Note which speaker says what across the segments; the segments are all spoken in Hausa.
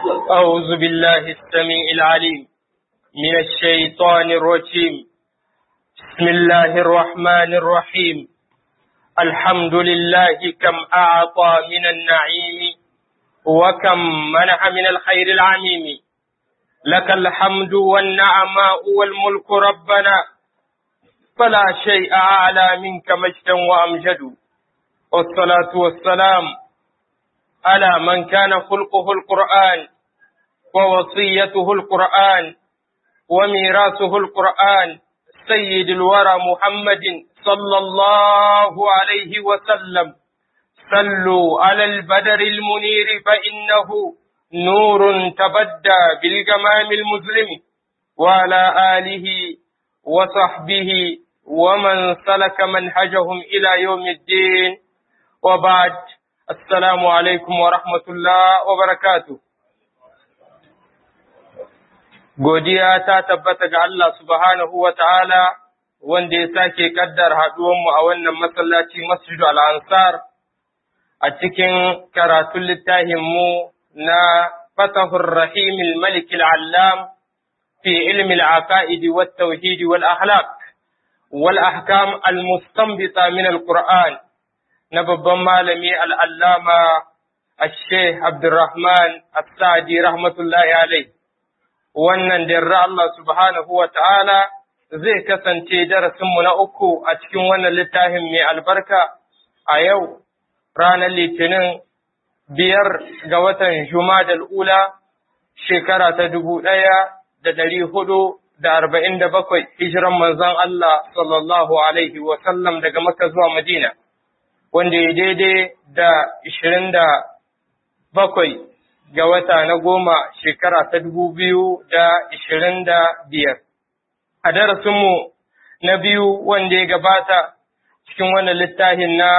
Speaker 1: أعوذ بالله السميع العليم من الشيطان الرجيم بسم الله الرحمن الرحيم الحمد لله كم أعطى من النعيم وكم منح من الخير العميم لك الحمد والنعماء والملك ربنا فلا شيء أعلى منك مجدا وأمجد والصلاة والسلام على من كان خلقه القرآن ووصيته القرآن وميراثه القرآن سيد الورى محمد صلى الله عليه وسلم صلوا على البدر المنير فإنه نور تبدى بالجمام المظلم وعلى آله وصحبه ومن سلك منهجهم إلى يوم الدين وبعد السلام عليكم ورحمة الله وبركاته Godiya ta tabbata ga Allah subhanahu wa ta'ala wanda ya sake kaddar haɗuwanmu a wannan masallaci Masjidu al'ansar a cikin karatun littafinmu na Fatahur Rahimil Malikil Allam fi ilmi al'aqa'idi wa tauhidi wal ahlak wal ahkam al-mustanbita min al-Qur'an na babban malami al'allama Ashe Abdurrahman As-Sa'di rahmatullahi alaihi. wannan darra Allah subhanahu wa ta'ala zai kasance darasinmu na uku a cikin wannan littafin mai albarka a yau ranar litinin biyar ga watan Jumadal ula shekara ta dubu ɗaya da dari hudu da arba'in da bakwai hijiran manzon Allah sallallahu alaihi wasallam daga Makka zuwa Madina wanda ya daidai da ishirin da bakwai ga wata na goma shekara ta dubu biyu da ishirin da biyar. A darasinmu na biyu wanda ya gabata cikin wannan littafin na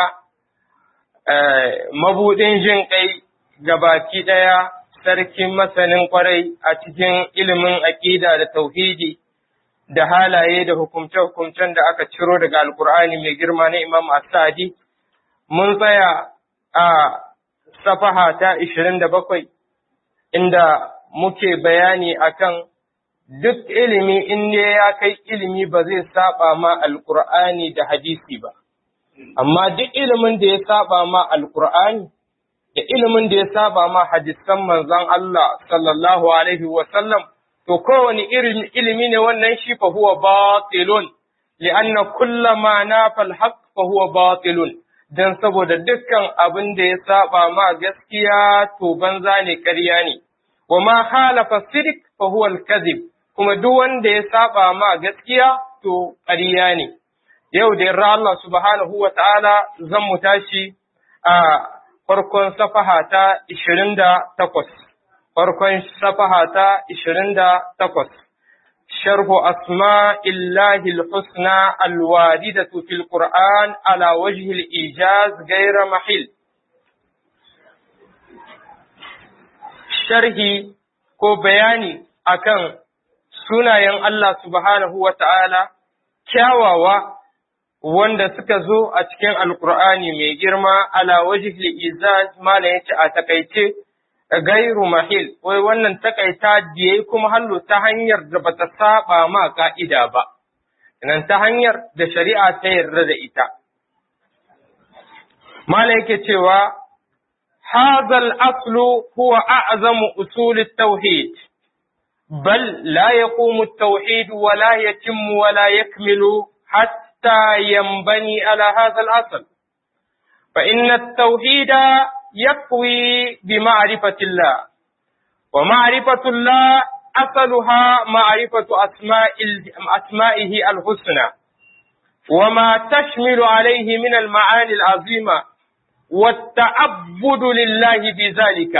Speaker 1: mabuɗin jin ƙai baki ɗaya sarkin masanin ƙwarai a cikin ilimin aƙida da tauhidi da halaye da hukumce-hukumcen da aka ciro daga Alƙur'ani mai girma na Imam Asadi. Mun tsaya a safaha ta ishirin da bakwai inda muke bayani akan duk ilimi in ne ya kai ilimi ba zai saba ma alkur'ani da hadisi ba amma duk ilimin da ya saba ma alkur'ani da ilimin da ya saba ma hadisan manzon Allah sallallahu alaihi wa sallam to kowane irin ilimi ne wannan shi fa huwa batilun li'anna kullama nafa al-haqq fa huwa batilun dan saboda dukkan abin da ya saba ma gaskiya to banza ne ƙarya ne wa ma halafa sidik fa huwa al-kadhib kuma duk wanda ya saba ma gaskiya to ƙarya ne yau da yarda Allah subhanahu wa ta'ala zan mu tashi a farkon safaha ta 28 farkon safaha ta 28 شرح أسماء الله الحسنى الواردة في القرآن على وجه الإيجاز غير محل sharhi ko bayani akan sunayen Allah subhanahu wa ta'ala kyawawa wanda suka zo a cikin Alƙur'ani mai girma ala wajih izaz mala yace a takaice gairu mahil wai wannan takaita diye kuma hallo ta hanyar da bata saba ma ka'ida ba nan ta hanyar da shari'a ta yarda da ita mala yake cewa هذا الأصل هو أعظم أصول التوحيد بل لا يقوم التوحيد ولا يتم ولا يكمل حتى ينبني على هذا الأصل فإن التوحيد يقوي بمعرفة الله ومعرفة الله أصلها معرفة أسماء أسمائه الحسنى وما تشمل عليه من المعاني العظيمة والتعبد لله بذلك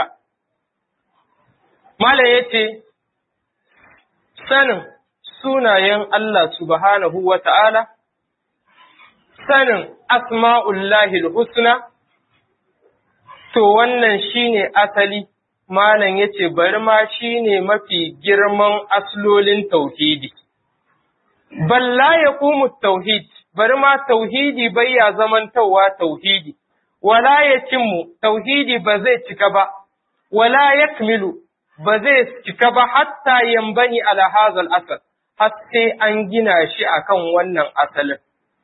Speaker 1: Malam ya ce, Sanin sunayen Allah subhanahu wa ta'ala, sanin asma'ullahi husna to wannan shi ne asali, Malam ya ce, bari ma shi ne mafi girman aslolin tauhidi. Balla ya kuma tauhid, bari ma tauhidi bai ya zamantowa tauhidi. wala ya cimmu tauhidi ba zai cika ba, wala ya kamilu ba zai cika ba hatta yambani ala hazal asal har sai an gina shi akan wannan asalin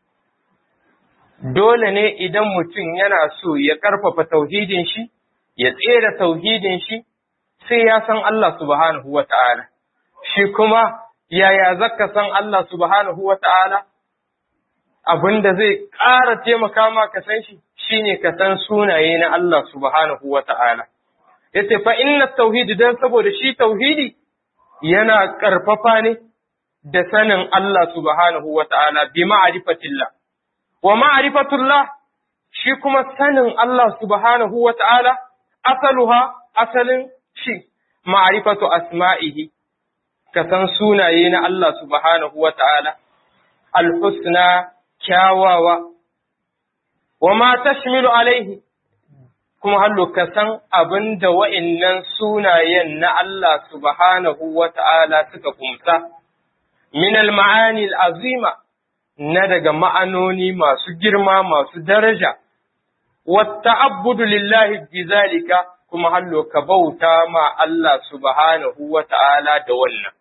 Speaker 1: dole ne idan mutum yana so ya ƙarfafa tauhidin shi ya tsere tauhidin shi sai ya san Allah subhanahu wa ta'ala shi kuma yaya zaka san Allah subhanahu wa ta'ala abin da zai ƙara taimaka ma ka san shi shine ka san sunaye na Allah subhanahu wa ta'ala. Yace fa inna tauhidi dan saboda shi tauhidi yana ƙarfafa ne da sanin Allah subhanahu wa ta'ala bi ma'rifatillah. Wa ma'rifatullah shi kuma sanin Allah subhanahu wa ta'ala asaluha asalin shi ma'rifatu asma'ihi ka san sunaye na Allah subhanahu wa ta'ala al-husna kyawawa, wa ma tashmilu alaihi, kuma hallo ka san abin da wa'innan sunayen na Allah subhanahu wa ta'ala suka kumsa, min al-ma'ani azima na daga ma'anoni masu girma masu daraja, wata abudu lillahi bizalika kuma hallo ka bauta ma Allah subhanahu wa ta'ala da wannan.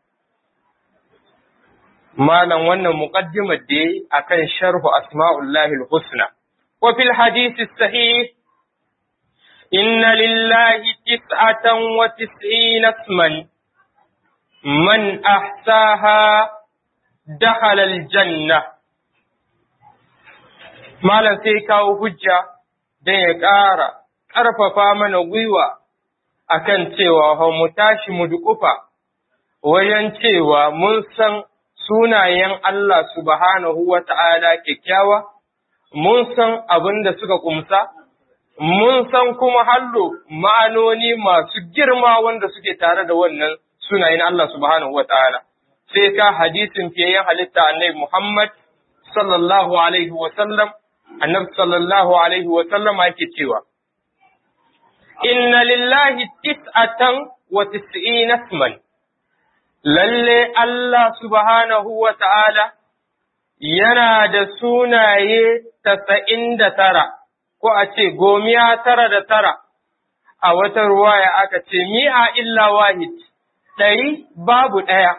Speaker 1: malam wannan muqaddimar da yayi akan sharhu asma'ullahi al-husna wa fil hadith sahih inna lillahi tis'atan wa tis'ina isman man ahsaha dakhala al-janna malam sai kawo hujja dan ya ƙara ƙarfafa mana gwiwa akan cewa mu tashi mu duƙufa wajen cewa mun san sunayen Allah subhanahu wa ta'ala kyakkyawa, mun san abin da suka kumsa, mun san kuma hallo ma'anoni masu girma wanda suke tare da wannan sunayen Allah subhanahu wa ta'ala. Sai ka hadisin fiyayen halitta annabi Muhammad sallallahu alaihi wa sallam, annabi sallallahu alaihi wa sallam yake cewa, Inna lillahi tis'atan wa tis'ina isman. lalle Allah subhanahu wa ta'ala yana da sunaye tasa'in da tara, ko a ce gomiya tara da tara, a wata ruwaya aka ce mi'a illa wahid, ɗari babu ɗaya.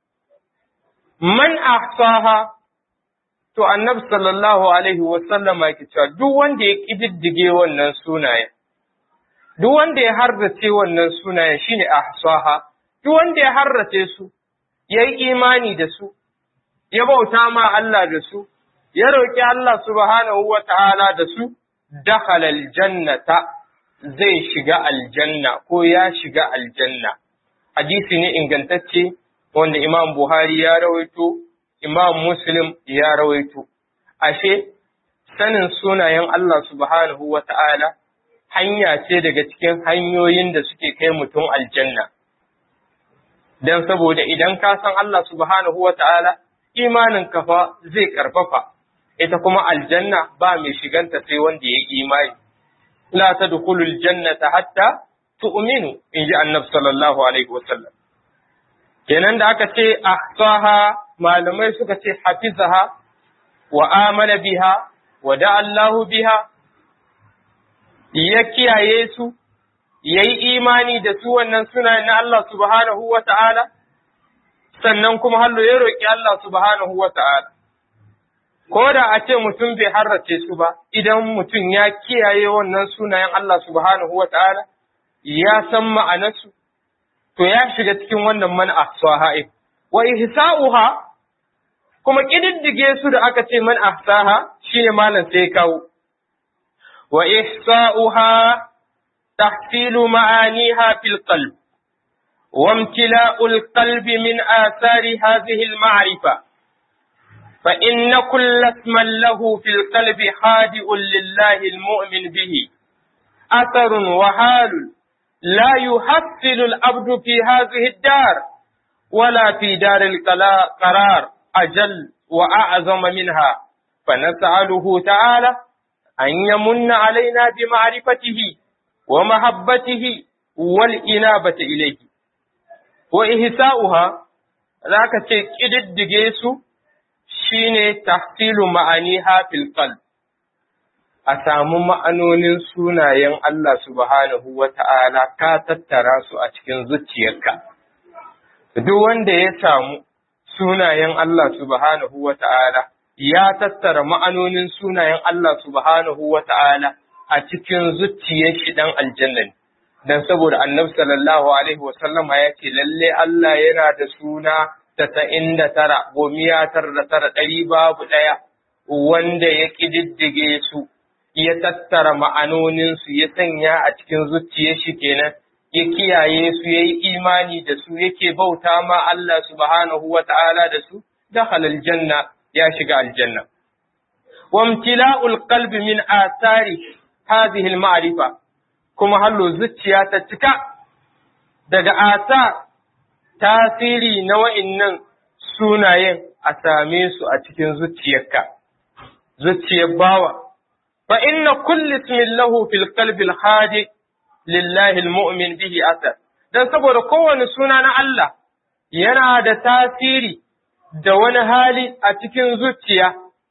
Speaker 1: Man ahsaha to annabi sallallahu alaihi wasallama ke cewa duk wanda ya ƙididdige wannan sunayen, duk wanda ya hardace wannan sunayen shine ahsaha. duk wanda ya harrace su, ya yi imani da su, ya bauta ma Allah da su, ya roƙi Allah subhanahu wa ta'ala da su, dakhala aljannata zai shiga aljanna ko ya shiga aljanna. Hadisi ne ingantacce wanda Imam Buhari ya rawaito, Imam Muslim ya rawaito. Ashe, sanin sunayen Allah subhanahu wa ta'ala hanya ce daga cikin hanyoyin da suke kai mutum aljanna. don saboda idan ka san Allah subhanahu wa ta'ala, imanin kafa zai ƙarfafa, ita kuma aljanna ba mai shiganta sai wanda ya imani. La ta dukulul jannata hatta tu'minu in ji annab sallallahu alaihi wasallam. Kenan da aka ce, ahsaha malamai suka ce hafizaha wa amana biha wa da Allahu biha, ya kiyaye su, ya yi imani da su wannan suna na Allah subhanahu wa ta'ala, sannan kuma hallo ya roƙi Allah subhanahu wa ta'ala. Ko da a ce mutum bai harrace su ba, idan mutum ya kiyaye wannan sunayen Allah subhanahu wa ta'ala, ya san ma'anarsu, to ya shiga cikin wannan man ahsaha wa ihsa'uha kuma ƙididdige su da aka ce man ahsaha shine malam sai kawo. Wa ihsa'uha تحصيل معانيها في القلب وامتلاء القلب من آثار هذه المعرفة فإن كل اسم له في القلب خادئ لله المؤمن به أثر وحال لا يحصل العبد في هذه الدار ولا في دار القرار أجل وأعظم منها فنسأله تعالى أن يمن علينا بمعرفته ومحبته والإنابة إليه وإحساؤها ذاك تكدد جيسو شيني تحصيل معانيها في القلب a samu ma'anonin sunayen Allah subhanahu wa ta'ala ka tattara su a cikin zuciyarka. Duk wanda ya samu sunayen Allah subhanahu wa ta'ala ya tattara ma'anonin sunayen Allah subhanahu wa ta'ala a cikin zuciyar shi ɗan aljanna Dan saboda annabi sallallahu Alaihi wasallama ya ce, lalle Allah yana da suna tasa'in da tara, gomiya tara da tara ɗari babu ɗaya, wanda ya ƙididdige su, ya tattara ma'anoninsu, ya sanya a cikin zuciyar shi kenan, ya kiyaye su, ya yi imani da su, yake bauta ma Allah subhanahu wa ta'ala da su, da halal janna ya shiga aljanna. Wamtila'ul qalbi min asari hadhihi al-ma'rifa kuma hallo zuciya ta cika daga asa tasiri na wa'innan sunayen a same su a cikin zuciyarka, zuciyar bawa. Fa inna kulli ismin lahu fil qalbi al-hadi lillahi al-mu'min bihi asar. Dan saboda kowane suna na Allah yana da tasiri da wani hali a cikin zuciya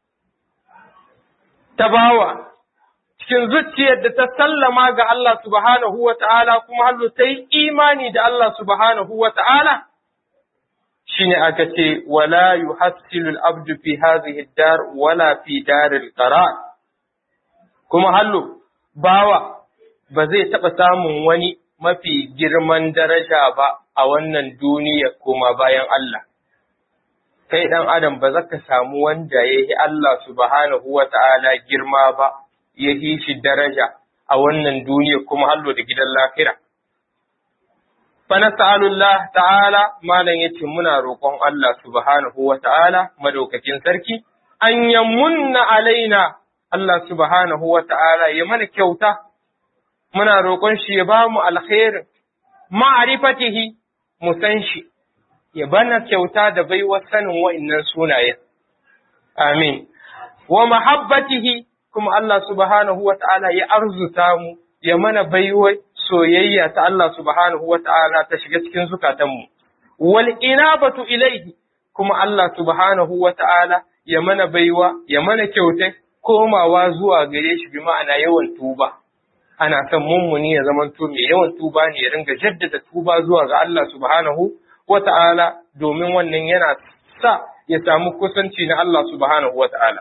Speaker 1: ta bawa. cikin zuciyar da ta sallama ga Allah subhanahu wa ta'ala kuma hallo ta yi imani da Allah subhanahu wa ta'ala, shi ne aka ce, wala yu hasilul abdu fi hazihi dar wala fi daril qarar kuma hallo bawa ba zai taɓa samun wani mafi girman daraja ba a wannan duniya kuma bayan Allah. Kai ɗan Adam ba za ka samu wanda ya yi Allah subhanahu wa ta'ala girma ba. ya yi shi daraja a wannan duniya kuma hallo da gidan lafira. Fana ta'alullah ta'ala malam ya ce muna roƙon Allah subhanahu wa ta'ala madaukakin sarki, an munna alaina Allah subhanahu wa ta'ala ya mana kyauta, muna roƙon shi ya ba mu alkhairin ma'arifatihi mu san shi, ya bana kyauta da baiwa sanin wa'innan sunayen. Amin. Wa mahabbatihi kuma Allah subhanahu wa ta'ala ya arzuta mu, ya mana baiwa soyayya ta Allah subhanahu wa ta'ala ta shiga cikin zukatanmu. Wal inabatu ilaihi kuma Allah subhanahu wa ta'ala ya mana baiwa, ya mana kyautai komawa zuwa gare shi bi ma'ana yawan tuba. Ana son mummuni ya zamanto mai yawan tuba ne ya ringa jaddada tuba zuwa ga Allah subhanahu wa ta'ala domin wannan yana sa ya samu kusanci na Allah subhanahu wa ta'ala.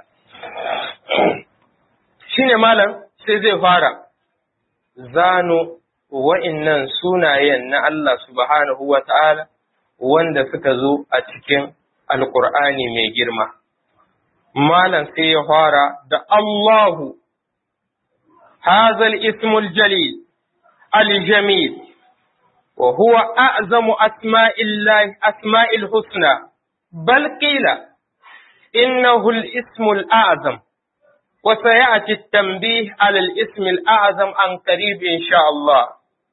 Speaker 1: shine malam sai zai fara zano wa'innan sunayen na Allah subhanahu wa ta'ala wanda suka zo a cikin alkur'ani mai girma. Malam sai ya fara da Allahu, hazal ismul jalil, al-jamil, wa huwa a'zamu asma'il husna, bal qila innahu al-ismul a'zam. وسيأتي التنبيه على الاسم الأعظم عن قريب إن شاء الله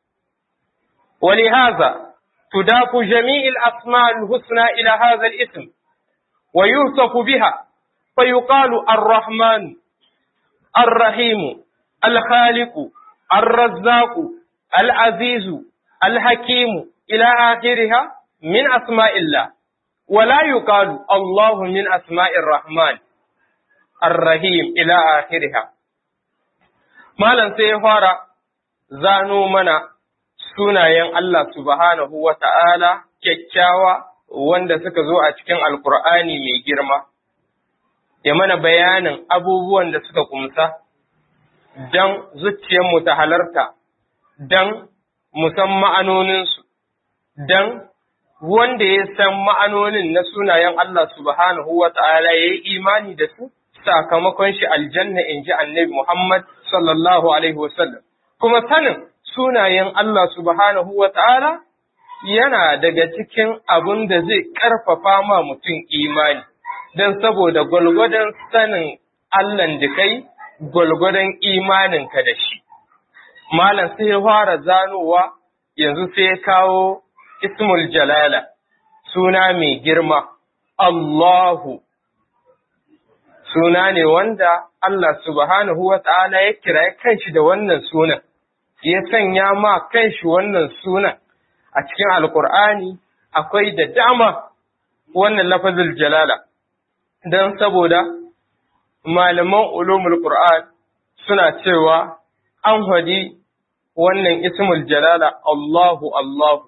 Speaker 1: ولهذا تضاف جميع الأسماء الحسنى إلى هذا الاسم ويوصف بها فيقال الرحمن الرحيم الخالق الرزاق العزيز الحكيم إلى آخرها من أسماء الله ولا يقال الله من أسماء الرحمن Ar-Rahim ila akhiriha. Malam sai ya fara zano mana sunayen Allah subhanahu wa ta'ala kyakkyawa wanda suka zo a cikin Alƙur'ani mai girma, ya mana bayanin abubuwan da suka kumsa don zuciyarmu ta halarta, don musan ma'anoninsu, don wanda ya san ma'anonin na sunayen Allah subhanahu wa ta'ala ya yi imani da su. sakamakon shi aljanna in ji annabi Muhammad sallallahu Alaihi wasallam. Kuma sanin sunayen Allah subhanahu wa ta'ala yana daga cikin abin da zai ƙarfafa ma mutum imani, don saboda gwalgwadon sanin Allahn da kai, gwalgwadon imaninka da shi. Malam sai ya fara zanowa yanzu sai ya kawo Ismul Jalala, suna mai girma, Allahu. suna ne wanda Allah subhanahu wa ta'ala ya kira kanshi da wannan sunan, ya sanya ma kanshi wannan sunan a cikin Alƙur'ani akwai da dama wannan lafazin jalala, don saboda malaman ulumul Qur'an suna cewa an hadi wannan ismul jalala Allahu Allahu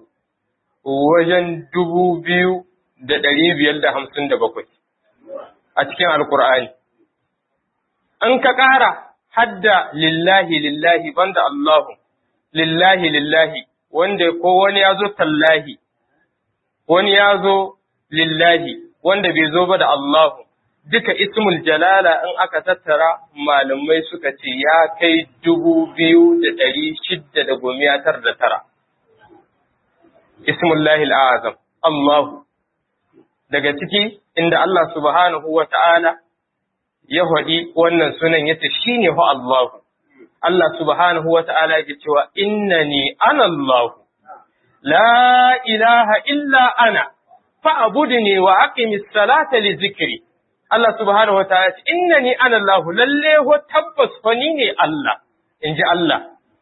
Speaker 1: wajen dubu biyu da ɗari biyar da hamsin da bakwai a cikin Alƙur'ani. An ka ƙara hadda lillahi lillahi banda Allahu, lillahi lillahi wanda ko wani ya zo tallahi, wani ya zo lillahi wanda bai zo ba da Allahu. Duka ismul jalala in aka tattara malamai suka ce ya kai dubu biyu da ɗari shidda da gomiya tar da tara. Ismullahi al'azam, Allahu. Daga ciki inda Allah subhanahu wa ta'ala ya haɗi wannan sunan yace shi ne hu Allahu. Allah subhanahu wa ta'ala ya cewa inna ni ana Allahu, la ilaha illa ana, fa'abudu ne wa aqimis salata li zikiri. Allah subhanahu wa ta'ala ce, Inna ni ana Allah, lalle ho tabbas fa ni ne Allah, in ji Allah.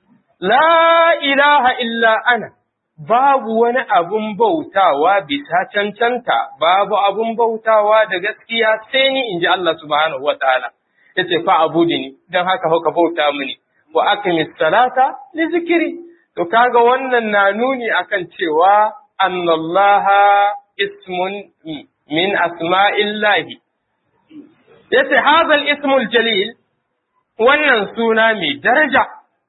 Speaker 1: La ilaha illa ana, babu wani abun bautawa bisa cancanta, babu abun bautawa da gaskiya sai ni in ji Allah subhanahu wa ta'ala. Ya ce, fa abudi ni, don haka hauka bauta mini, wa aka salata li zikiri. To, kaga wannan na nuni akan cewa, annallaha ismun min asma'illahi. yace hazal ismul jalil wannan suna mai daraja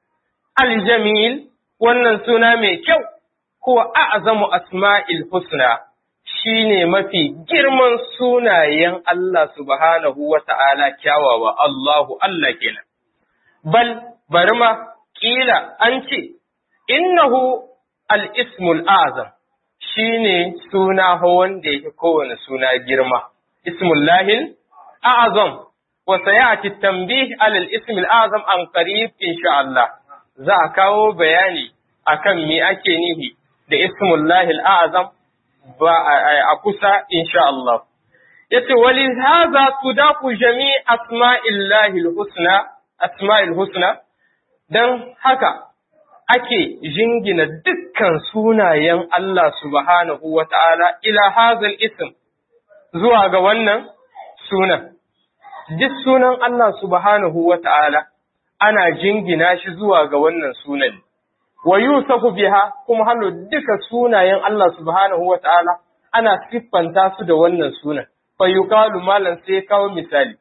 Speaker 1: aljamil wannan suna mai kyau kuwa a'zamu asma'il husna shine mafi girman sunayen Allah subhanahu wa ta'ala kyawawa Allahu Allah kenan bal bari ma kila an ce innahu al-ismul azam shine suna wanda yake kowane suna girma ismullahil أعظم وسيأتي التنبيه على الاسم الأعظم عن قريب إن شاء الله za a kawo bayani akan me ake nihi da ismullahi al'azam ba a kusa insha Allah. Yace wali haza tudafu jami asma'illahi husna asma'il husna dan haka ake jingina dukkan sunayen Allah subhanahu wa ta'ala ila hazal ism zuwa ga wannan sunan. Duk sunan Allah subhanahu wa ta'ala ana jingina shi zuwa ga wannan sunan. Wa yusafu biha kuma hannu duka sunayen Allah subhanahu wa ta'ala ana siffanta su da wannan sunan. Fa yuqalu malan sai kawo misali.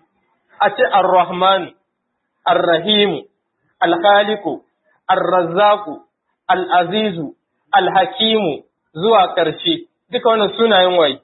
Speaker 1: A ce Ar-Rahmanu, Ar-Rahimu, Al-Khaliqu, Ar-Razzaqu, Al-Azizu, Al-Hakimu zuwa ƙarshe. Duka wannan sunayen waye.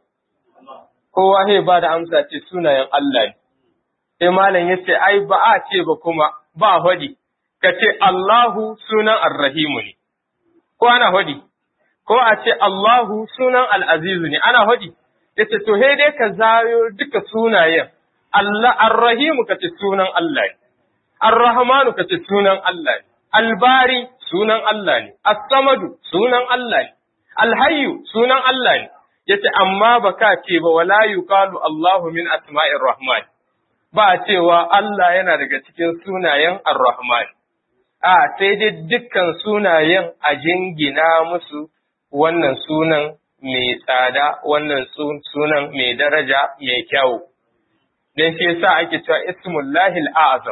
Speaker 1: kowa zai ba da amsa ce sunayen Allah ne. Sai malam ya ce, ai, ba a ce ba kuma, ba hodi, ka ce Allahu sunan Arrahimu ne, ko ana hodi, ko a ce Allahu sunan Al'azizu ne, ana hodi, ya ce, to, he dai ka zayo duka sunayen, Allah, Arrahimu ka ce sunan Allah ne, Arrahmanu ka ce sunan Allah ne, Albari sunan Allah ne, As-Samadu sunan Allah ne, Alhayyu sunan Allah ne, yace amma baka ce ba wala yuqalu Allahu min asma'ir rahman ba cewa Allah yana daga cikin sunayen ar-rahman a sai dai dukkan sunayen a jingina musu wannan sunan mai tsada wannan sunan mai daraja mai kyau dan shi yasa ake cewa ismullahi al-azam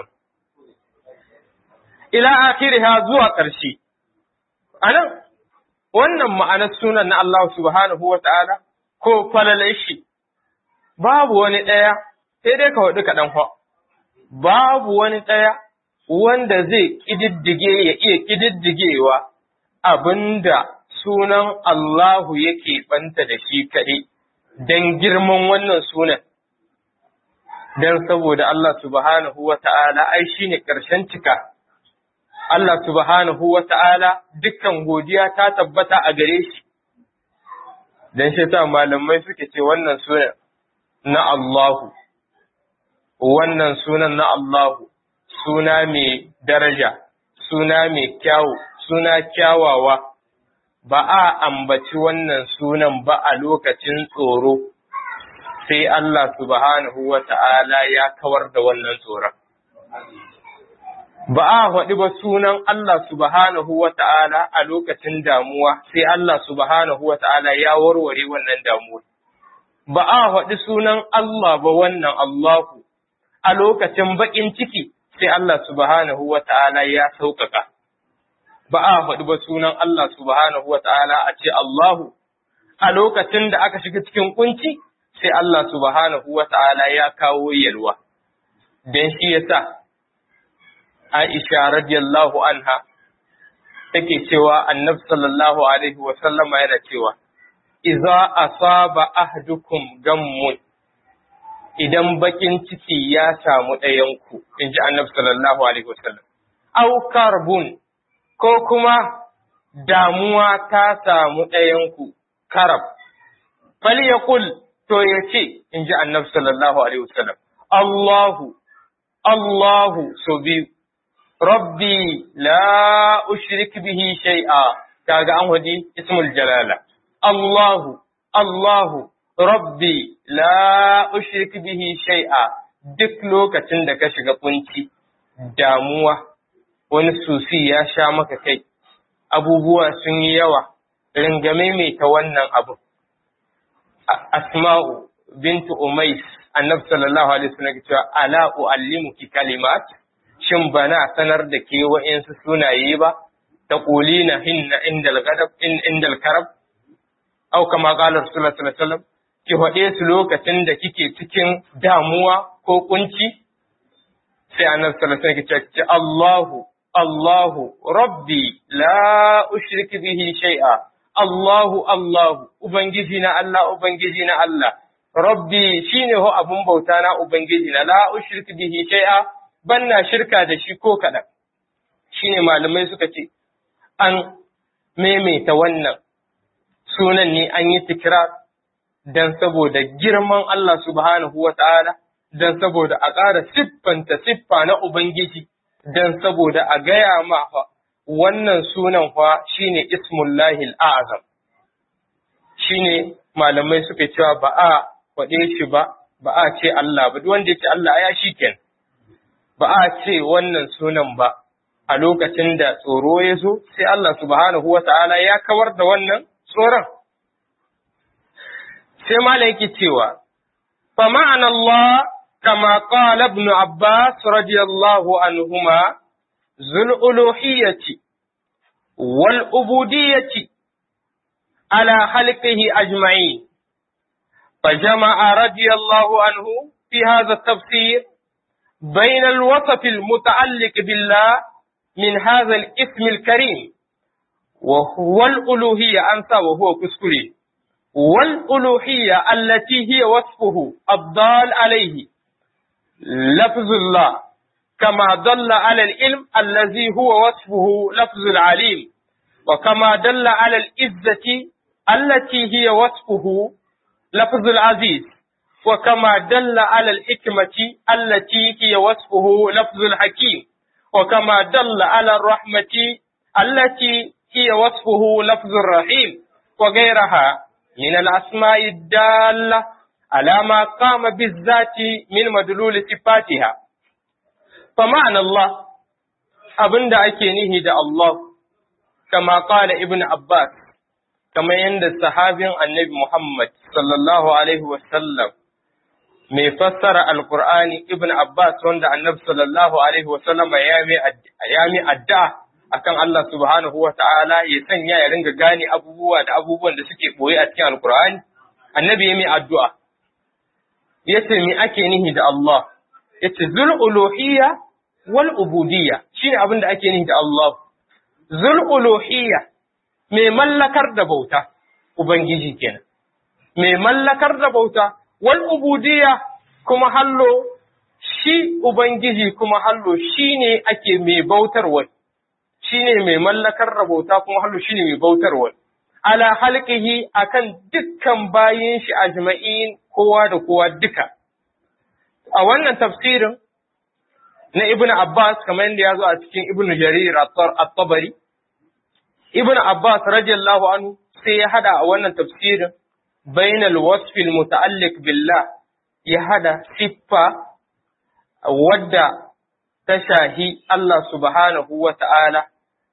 Speaker 1: ila akhiriha zuwa ƙarshe anan wannan ma'anar sunan na Allah subhanahu wa ta'ala ko falalai shi, babu wani ɗaya, sai dai ka waɗi kaɗan fa, babu wani ɗaya wanda zai ƙididdige ya iya ƙididdigewa abinda sunan Allahu yake ɓanta da shi kaɗai, don girman wannan sunan. Don saboda Allah subhanahu wa ta'ala ai shi ne ƙarshen cika. Allah subhanahu wa ta'ala dukkan godiya ta tabbata a gare shi. don shi sa malamai suke ce wannan sunan na Allahu, wannan sunan na Allahu, suna mai daraja, suna mai kyawu, suna kyawawa, ba a ambaci wannan sunan ba a lokacin tsoro, sai Allah subhanahu wa ta'ala ya kawar da wannan tsoron. Ba a faɗi ba sunan Allah subhanahu wa ta'ala a lokacin damuwa, sai Allah subhanahu wa ta'ala ya warware wannan damuwa. Ba a faɗi sunan Allah ba wannan Allahu a lokacin baƙin ciki, sai Allah subhanahu wa ta'ala ya sauƙaƙa. Ba a faɗi ba sunan Allah subhanahu wa ta'ala a ce Allahu, a lokacin da aka shiga cikin kunci, sai Allah subhanahu wa ta'ala ya kawo yalwa. Don shi ya sa, Aisha radiyallahu anha take cewa annabi sallallahu alaihi wa sallama yana cewa, Iza asaba ahdukum gammun idan bakin ciki ya samu ɗayanku, in ji annabi sallallahu Alaihi wasallam, au karbun ko kuma damuwa ta samu ɗayanku, karab, fal ya kul to ya ce, in ji annabi sallallahu Alaihi wasallam, Allahu, Allahu so biyu, Rabbi la ushrik bihi shay'a kaga an wadi ismul jalala, Allahu, Allahu, Rabbi la ushrik bihi shay'a duk lokacin da ka shiga kunci damuwa wani susi ya sha maka kai abubuwa sun yi yawa ringame mai ta wannan abu asma'u bintu umais annabi sallallahu alaihi wasallam cewa ala uallimuki kalimat shin bana sanar da ke wa'insu sunaye ba ta qulina hinna indal gadab indal karab au kama qala rasulullahi sallallahu alaihi wasallam ki faɗe su lokacin da kike cikin damuwa ko kunci sai annabi sallallahu alaihi wasallam ce Allahu Allahu Rabbi la ushrik bihi shay'a Allahu Allahu ubangiji na Allah ubangiji na Allah Rabbi shine ho abun bauta na ubangiji na la ushrik bihi shay'a banna shirka da shi ko kaɗan shine malamai suka ce an maimaita wannan sunan ne an yi tikrar don saboda girman Allah subhanahu wa ta'ala, don saboda a ƙara siffanta siffa na Ubangiji, don saboda a gaya ma fa wannan sunan fa shine Ismullahi azam shine malamai suka cewa ba a faɗe shi ba, ba a ce Allah ba, duk wanda ya ce Allah ya shi ken, ba a ce wannan sunan ba a lokacin da tsoro ya zo, sai Allah subhanahu wa ta'ala ya kawar da wannan tsoron. sai malam yake cewa fa ma'ana Allah kama qala ibn Abbas radiyallahu anhuma zul uluhiyyati wal ubudiyyati ala khalqihi ajma'in فجمع رضي الله عنه في هذا التفسير بين الوصف المتعلق بالله من هذا الاسم الكريم وهو الألوهية أنسى وهو كسكري والألوهية التي هي وصفه الضال عليه لفظ الله كما دل على العلم الذي هو وصفه لفظ العليم وكما دل على العزة التي هي وصفه لفظ العزيز وكما دل على الحكمة التي هي وصفه لفظ الحكيم وكما دل على الرحمة التي هي وصفه لفظ الرحيم وغيرها من الأسماء الدالة على ما قام بالذات من مدلول صفاتها فمعنى الله abin da ake nihi da Allah kama kala ibn Abbas kama yadda sahabin annabi Muhammad sallallahu alaihi wasallam mai fassara alkur'ani ibn Abbas wanda annabi sallallahu alaihi wasallam ya mi addu'a akan Allah subhanahu wa ta'ala ya sanya ya ringa gane abubuwa da abubuwan da suke ɓoye a cikin Alkur'ani, annabi ya mai addu'a, ya ce mi ake nihi da Allah, ya ce zul uluhiyya wal ubudiyya shi ne abin da ake nihi da Allah. Zul uluhiyya mai mallakar da bauta, Ubangiji kenan. Mai mallakar da bauta, wal ubudiyya kuma hallo shi Ubangiji kuma hallo shi ne ake mai bautarwa. shi ne mai mallakar rabauta kuma hallu shi ne mai bautarwa. Ala halƙihi a kan dukkan bayin shi a jima'in kowa da kowa duka. A wannan tafsirin na Ibn Abbas kamar yadda ya zo a cikin Ibn Jarir at-Tabari, Ibn Abbas radiyallahu anhu sai ya hada a wannan tafsirin bainal wasfil muta'alliq billah ya hada siffa wadda ta shahi Allah subhanahu wa ta'ala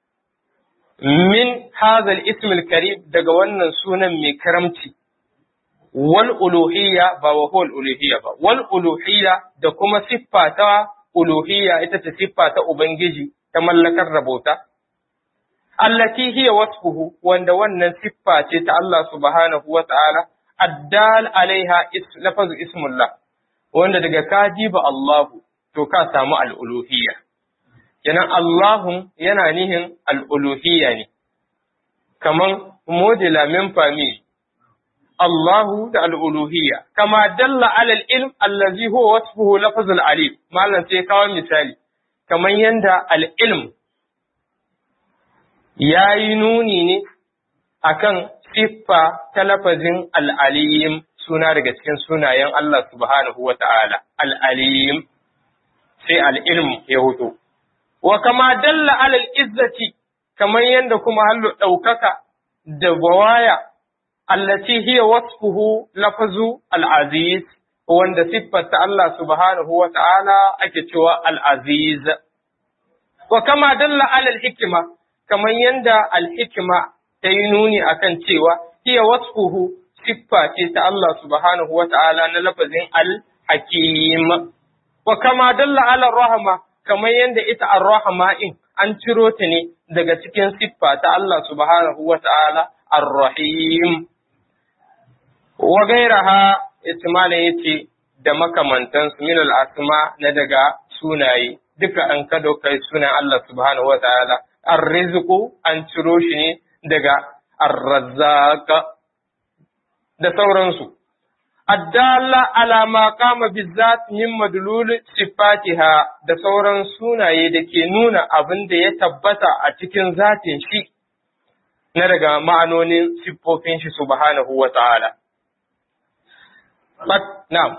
Speaker 1: min hazal ismil karim daga wannan sunan mai karamci, wal uluhiyya ba wa huwal uluhiyya ba, wal uluhiyya da kuma siffa ta uluhiyya ita ce siffa ta ubangiji ta mallakar da bauta allati hiya wasfuhu wanda wannan siffa ce ta Allah subhanahu wa ta'ala addal alaiha lafazu ismullah wanda daga kajiba Allahu to ka samu al'uluhiyya kenan Allahun yana nihin al'uluhiyya ne kaman modila min fami Allahu da al'uluhiyya kama dalla alal ilm allazi huwa wasfuhu lafazul alim malam sai kawo misali kaman yanda al-ilm ya yi nuni ne akan siffa ta lafazin al'alim suna daga cikin sunayen Allah subhanahu wa ta'ala, al'alim sai al'ilm ya hutu. Wa kama dalla alal izzati, kamar yadda kuma hallo ɗaukaka da bawaya, allaci hiya wasfuhu lafazu al'aziz, wanda siffata Allah subhanahu wa ta'ala ake cewa al'aziz. Wa kama dalla alal hikima, kamar yadda alhikima ta yi nuni akan cewa hiya wasfuhu siffa ce ta Allah subhanahu wa ta'ala na lafazin al-hakim. Wa kama dalla ala rahama kamar yadda ita ar-rahama in an ciro ta ne daga cikin siffa ta Allah subhanahu wa ta'ala ar-rahim. Wa gairaha Ismaila ya ce da makamantansu min al-asma na daga sunaye duka an kado kai sunan Allah subhanahu wa ta'ala ar-rizqu an ciro shi ne daga ar-razzaq da sauransu addalla ala ma qama bizzat min madlul sifatiha da sauran sunaye da ke nuna abin da ya tabbata a cikin zatin shi na daga ma'anonin siffofin shi subhanahu wa ta'ala na'am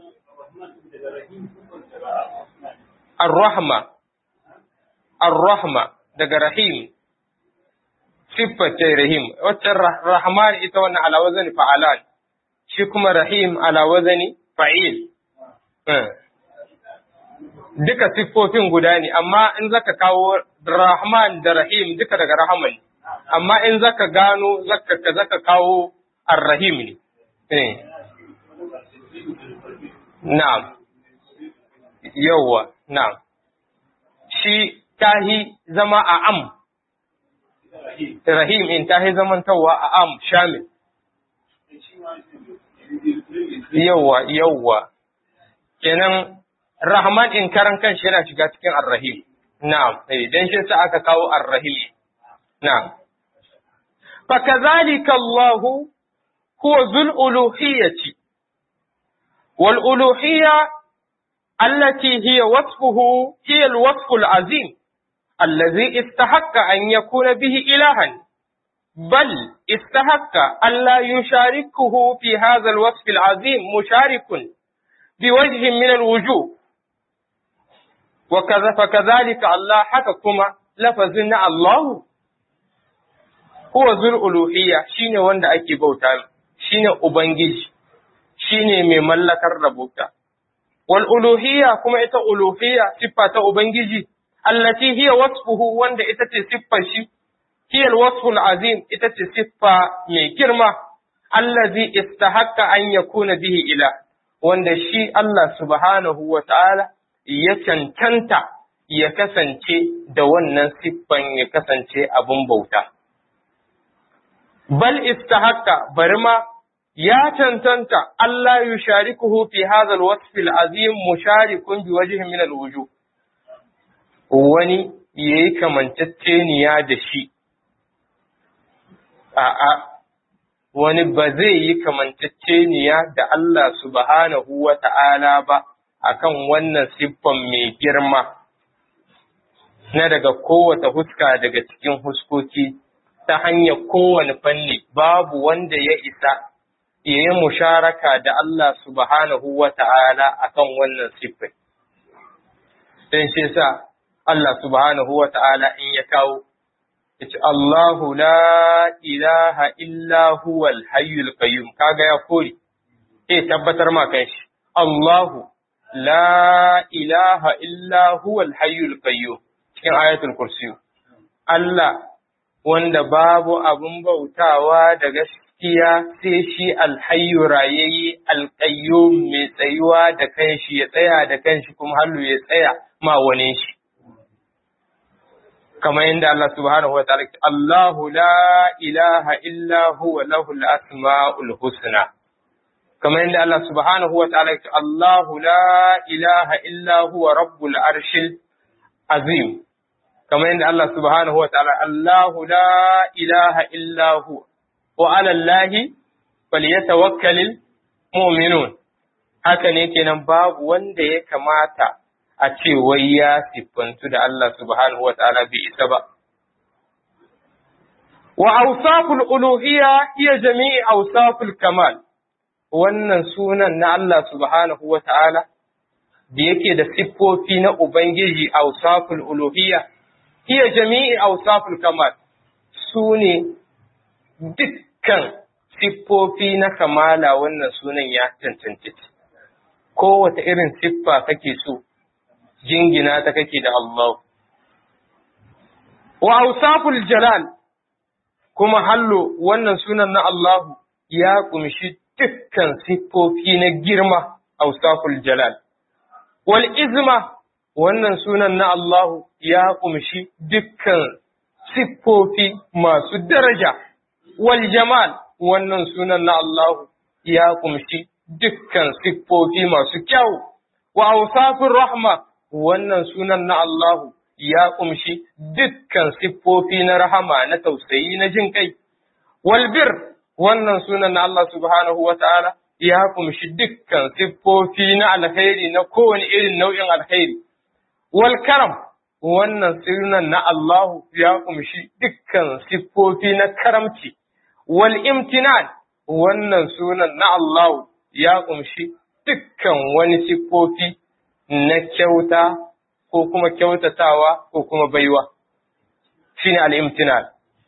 Speaker 1: ar-rahma ar-rahma daga rahim sifface rahim waccan rahman ita wannan ala wazani fa'alan shi kuma rahim ala wazani fa'il duka siffofin guda ne amma in zaka kawo rahman da rahim duka daga rahman amma in zaka gano zaka zaka kawo ar-rahim ne na'am yawwa na'am shi tahi zama a am rahim in tahi zamantawa a am shamil yawwa yawwa kenan rahman in karan kanshi yana shiga cikin ar-rahim na'am dan shi sa aka kawo ar-rahim na'am fakazalika Allah huwa zul uluhiyyati wal uluhiyya التي هي وصفه هي الوصف العظيم الذي استحق أن يكون به إلها بل استحق أن لا يشاركه في هذا الوصف العظيم مشارك بوجه من الوجوه وكذا فكذلك الله حككما لفظنا الله هو ذو الألوهية شين وند أكي بوتا شين أبنجيش شين من ملكر ربوتا والألوهية كما إتا ألوهية صفة أبنجي التي هي وصفه وند إتا صفة شي هي الوصف العظيم إتا صفة من كرمة الذي استحق أن يكون به إله وند شي الله سبحانه وتعالى يكنتنت ya kasance da wannan siffan ya kasance abin bauta. Bal istahakka bari ma ya cancanta Allah yi sharikuhu fi hazal wasfil azim musharikun bi wajhin min alwuju wani yayi kamanceceniya da shi a'a wani ba zai yi kamanceceniya da Allah subhanahu wa ta'ala ba akan wannan siffan mai girma na daga kowace huska daga cikin huskoki ta hanyar kowane fanni babu wanda ya isa ya yi musharaka da Allah subhanahu wa ta'ala a kan wannan siffai. Don shi sa Allah subhanahu wa ta'ala in ya kawo, ya ce Allahu la ilaha illa huwal hayyul qayyum kaga ya kori, eh tabbatar ma kan shi, Allahu la ilaha illa huwal hayyul qayyum cikin ayatul kursiyu. Allah wanda babu abin bautawa da gaskiya sai shi alhayyu rayayye alƙayyum mai tsayuwa da kanshi ya tsaya da kanshi kuma hallu ya tsaya ma wani shi kamar yadda Allah subhanahu wa ta'ala Allahu la ilaha illa huwa lahul asma'ul husna kamar yadda Allah subhanahu wa ta'ala Allahu la ilaha illa huwa rabbul arshil azim kamar yadda Allah subhanahu wa ta'ala Allahu la ilaha illa huwa wa 'ala Allahi falyatawakkalul mu'minun haka ne kenan babu wanda ya kamata a ce wai ya siffantu da Allah subhanahu wa ta'ala bai isa ba. Wa awsaful uluhiyya iya jami'i awsaful kamal, wannan sunan na Allah subhanahu wa ta'ala da yake da siffofi na Ubangiji awsaful uluhiyya, iya jami'i awsaful kamal su ne dukkan siffofi na kamala wannan sunan ya cancanci. Kowace irin siffa kake so. jingina ta kake da Allah. Wa ausaful jalal kuma hallo wannan sunan na Allahu ya kumshi dukkan siffofi na girma ausaful jalal. Wal izma wannan sunan na Allahu ya kumshi dukkan siffofi masu daraja. Wal jamal wannan sunan na Allahu ya kumshi dukkan siffofi masu kyau. Wa ausafin rahma wannan sunan na Allahu ya ƙumshi dukkan siffofi na rahama na tausayi na jin kai. Walbir wannan sunan na Allah subhanahu wa ta'ala ya ƙumshi dukkan siffofi na alkhairi na kowane irin nau'in alkhairi. Wal karam wannan sunan na Allahu ya ƙumshi dukkan siffofi na karamci. Wal imtinan wannan sunan na Allahu ya ƙumshi dukkan wani siffofi na kyauta ko kuma kyautatawa ko kuma baiwa shi ne al'imtinan.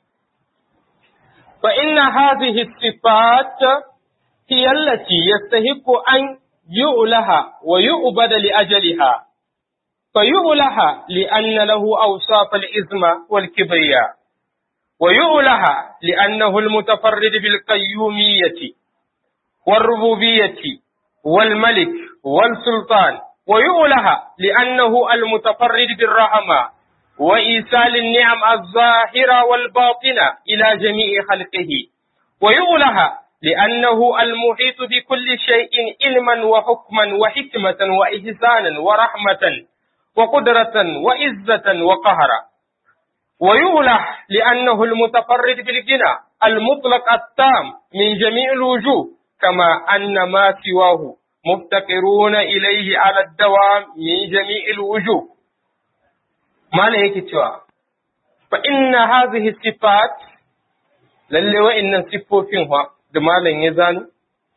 Speaker 1: Fa inna hadhihi sifat hiya allati yastahiqu an yu'laha wa yu'bada li ajaliha fa yu'laha li anna lahu awsaf al-izma wal kibriya wa yu'laha li annahu al-mutafarrid bil qayyumiyyati wal rububiyyati wal malik wal sultan ويؤلها لأنه المتفرد بالرحمة وإيصال النعم الظاهرة والباطنة إلى جميع خلقه ويؤلها لأنه المحيط بكل شيء علما وحكما وحكمة وإحسانا ورحمة وقدرة وعزة وقهرا ويؤله لأنه المتفرد بالغنى المطلق التام من جميع الوجوه كما أن ما سواه مفتقرون إليه على الدوام من جميع الوجوه ما لهيك توا فإن هذه الصفات lalle wa'innan siffofin wa da malam ya zanu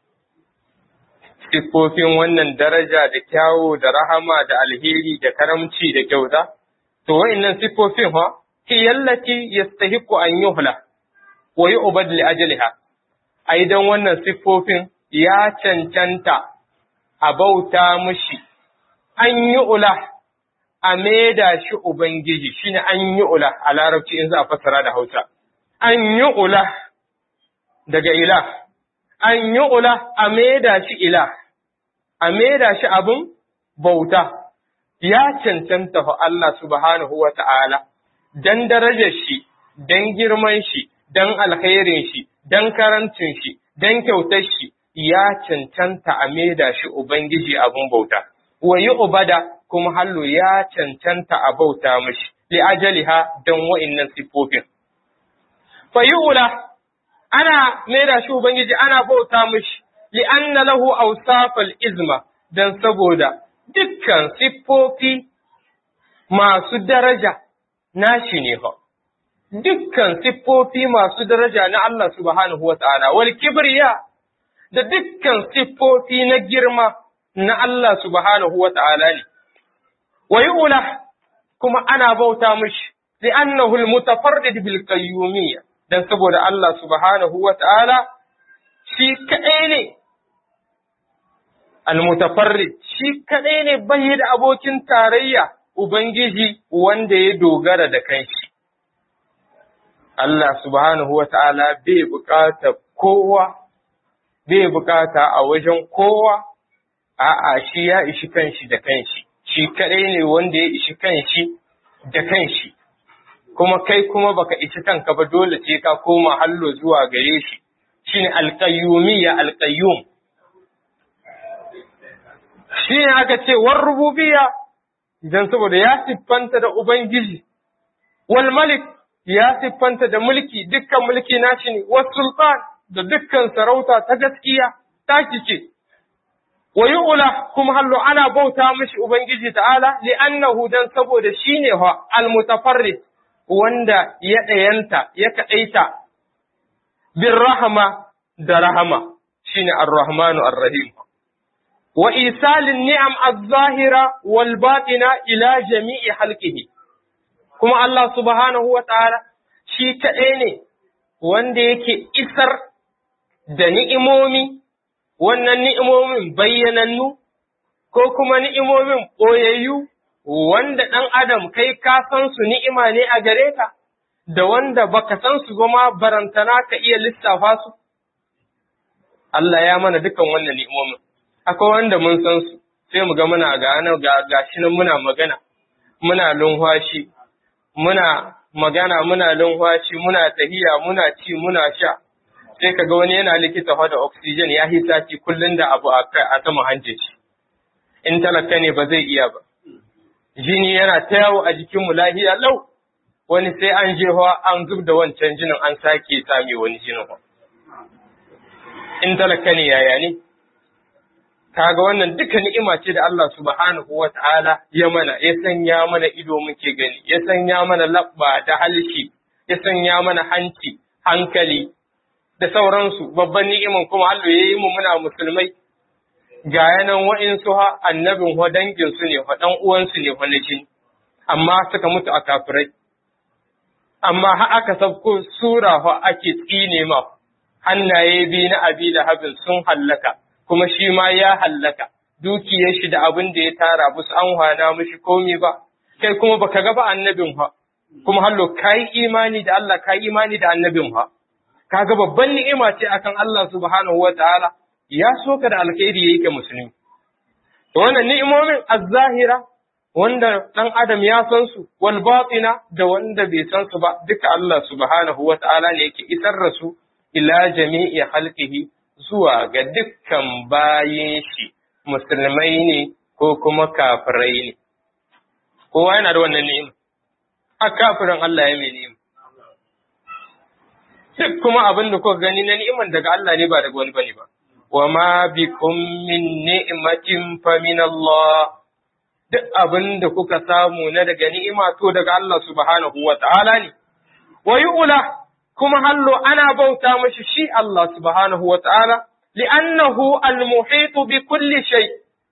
Speaker 1: siffofin wannan daraja da kyawo da rahama da alheri da karamci da kyauta to wa'innan siffofin wa hiyallati yastahiqu an yuhla wa yu'bad li ajliha ai dan wannan siffofin ya cancanta a bauta mushi, an yi ula a maida shi Ubangiji, shi ne an yi ula a larabci in za a fassara da Hausa. An yi ula daga ila, an yi ula a maida shi ila, a maida shi abin bauta, ya cancanta fa Allah subhanahu wa ta'ala, don darajar shi, don girman shi, don alkhairin shi, don karancin shi, don kyautar shi, ya cancanta a maida shi Ubangiji abin bauta, wa yi ubada kuma hallo ya cancanta a bauta mashi, li ajaliha don wa'innan siffofin. Fa yi ula, ana maida shi Ubangiji ana bauta mashi, li anna lahu awsafal izma don saboda dukkan siffofi masu daraja nashi ne fa. Dukkan siffofi masu daraja na Allah subhanahu wa ta'ala, wal kibriya da dukkan siffofi na girma na Allah subhanahu wa ta'ala ne, wa yi kuma ana bauta mushi, li annahu al-mutafarrid bil qayyumiyya dan saboda Allah subhanahu wa ta'ala shi kaɗai ne, al-mutafarrid shi kaɗai ne bai da abokin tarayya Ubangiji wanda ya dogara da kanshi. Allah subhanahu wa ta'ala bai buƙatar kowa bai bukata a wajen kowa a'a shi ya ishi kanshi da kanshi shi kadai ne wanda ya ishi kanshi da kanshi kuma kai kuma baka ishi kanka ba dole ce ka koma hallo zuwa gare shi shine alqayyumiyya alqayyum shi ne aka ce war rububiyya idan saboda ya siffanta da ubangiji wal malik ya siffanta da mulki dukkan mulki nashi ne was sultan da dukkan sarauta ta gaskiya taki ce wa yu'la kuma hallo ana bauta mishi ubangiji ta'ala li'annahu dan saboda shine wa al-mutafarrid wanda ya ɗayanta ya kaɗaita bin rahama da rahama shine ar-rahmanu ar-rahim wa isalin ni'am az-zahira wal batina ila jami'i halqihi kuma Allah subhanahu wa ta'ala shi kaɗai ne wanda yake isar da ni'imomi wannan ni'imomin bayyanannu ko kuma ni'imomin ɓoyayyu wanda ɗan adam kai ka san su ni'ima ne a gare ka, da wanda baka san su ba ma barantana ka iya lissafa su. Allah ya mana dukan wannan ni'imomin, akwai wanda mun san su, sai mu ga muna ga ga shi nan muna magana, muna lunhwashi, muna magana muna lunhwashi, muna tahiya, muna ci, muna sha. Sai ka ga wani yana likita da oxygen ya hita ci kullum da abu a sama hanje shi. In talaka ne ba zai iya ba. jini yana ta yawo a jikinmu lahiya lau, wani sai an je hawa an zub da wancan jinin an sake same wani jinin hawa. In talaka ne yaya ne? Kaga wannan duka ni'ima ce da Allah subhanahu wa ta'ala ya mana, ya sanya mana ido muke gani, ya sanya mana labba da halshi, ya sanya mana hanci, hankali, da sauransu, babban ni'iman kuma Allah ya yi mu muna musulmai, ga yanan wa'insu ha annabin wa danginsu ne wa ɗan uwansu ne wani jini, amma suka mutu a kafirai. Amma ha aka sabko sura wa ake tsine ma, hannaye biyu na abi da habin sun hallaka, kuma shi ma ya hallaka, dukiyar shi da abin da ya tara ba su an hana mishi komi ba, kai kuma baka ga ba annabin ha, kuma hallo ka yi imani da Allah ka yi imani da annabin ha. Kaga babban ni'ima ce akan Allah subhanahu wa ta'ala, ya so ka da alkhairi yayi ka musulmi to wannan ni'imomin az-zahira wanda dan adam ya san su wal batina da wanda bai san su ba duka Allah subhanahu wata'ala ne yake isar da su ila jami'i halqihi zuwa ga dukkan bayin shi musulmai ne ko kuma kafirai ne kowa yana da wannan ni'ima a kafirin Allah ya mai ni'ima duk kuma abin da kuka gani na ni'iman daga Allah ne ba daga wani bane ba وما بكم من نعمة فمن الله duk abin da kuka samu na daga ni'ima to daga Allah subhanahu wa ta'ala ne, wa ula kuma hallo ana bauta mashi shi Allah subhanahu wa ta'ala, li'annahu al-muhitu bi kulli shay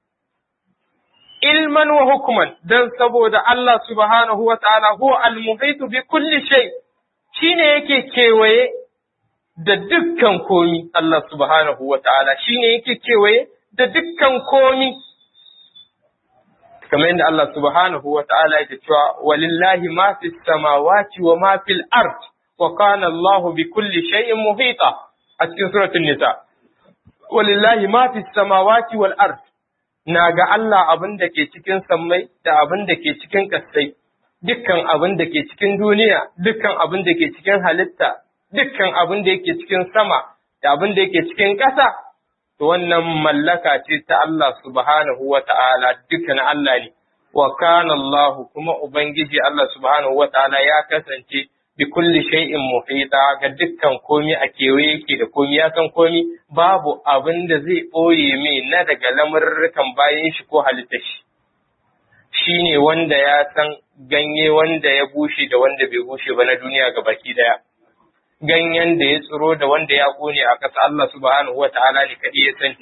Speaker 1: ilman wa hukuman, don saboda Allah subhanahu wa ta'ala huwa al-muhitu bi kulli shay shi ne yake kewaye da dukkan komi Allah subhanahu wa ta'ala shi ne yake kewaye da dukkan komi. Kamar yadda Allah subhanahu wa ta'ala yake cewa walillahi ma fi samawati wa ma fil ard wa kana Allah bi kulli shay'in muhita a cikin suratul nisa. Walillahi ma fi samawati wal ard na ga Allah abin da ke cikin sammai da abin da ke cikin kasai dukkan abin da ke cikin duniya dukkan abin da ke cikin halitta dukkan abin da yake cikin sama da abin da yake cikin ƙasa, to wannan mallaka ce ta Allah subhanahu wa ta'ala dukkan Allah ne, wa kana Allah kuma Ubangiji Allah subhanahu wa ta'ala ya kasance bi kulli shay'in muhita ga dukkan komi a kewaye yake da komi ya san komi babu abin da zai ɓoye mai na daga lamurrukan bayan shi ko halitta shi. Shi ne wanda ya san ganye wanda ya bushe da wanda bai bushe ba na duniya ga baki daya. ganyen da ya tsiro da wanda ya ƙone a ƙasa Allah subhanahu wa ta'ala ne kaɗai ya sani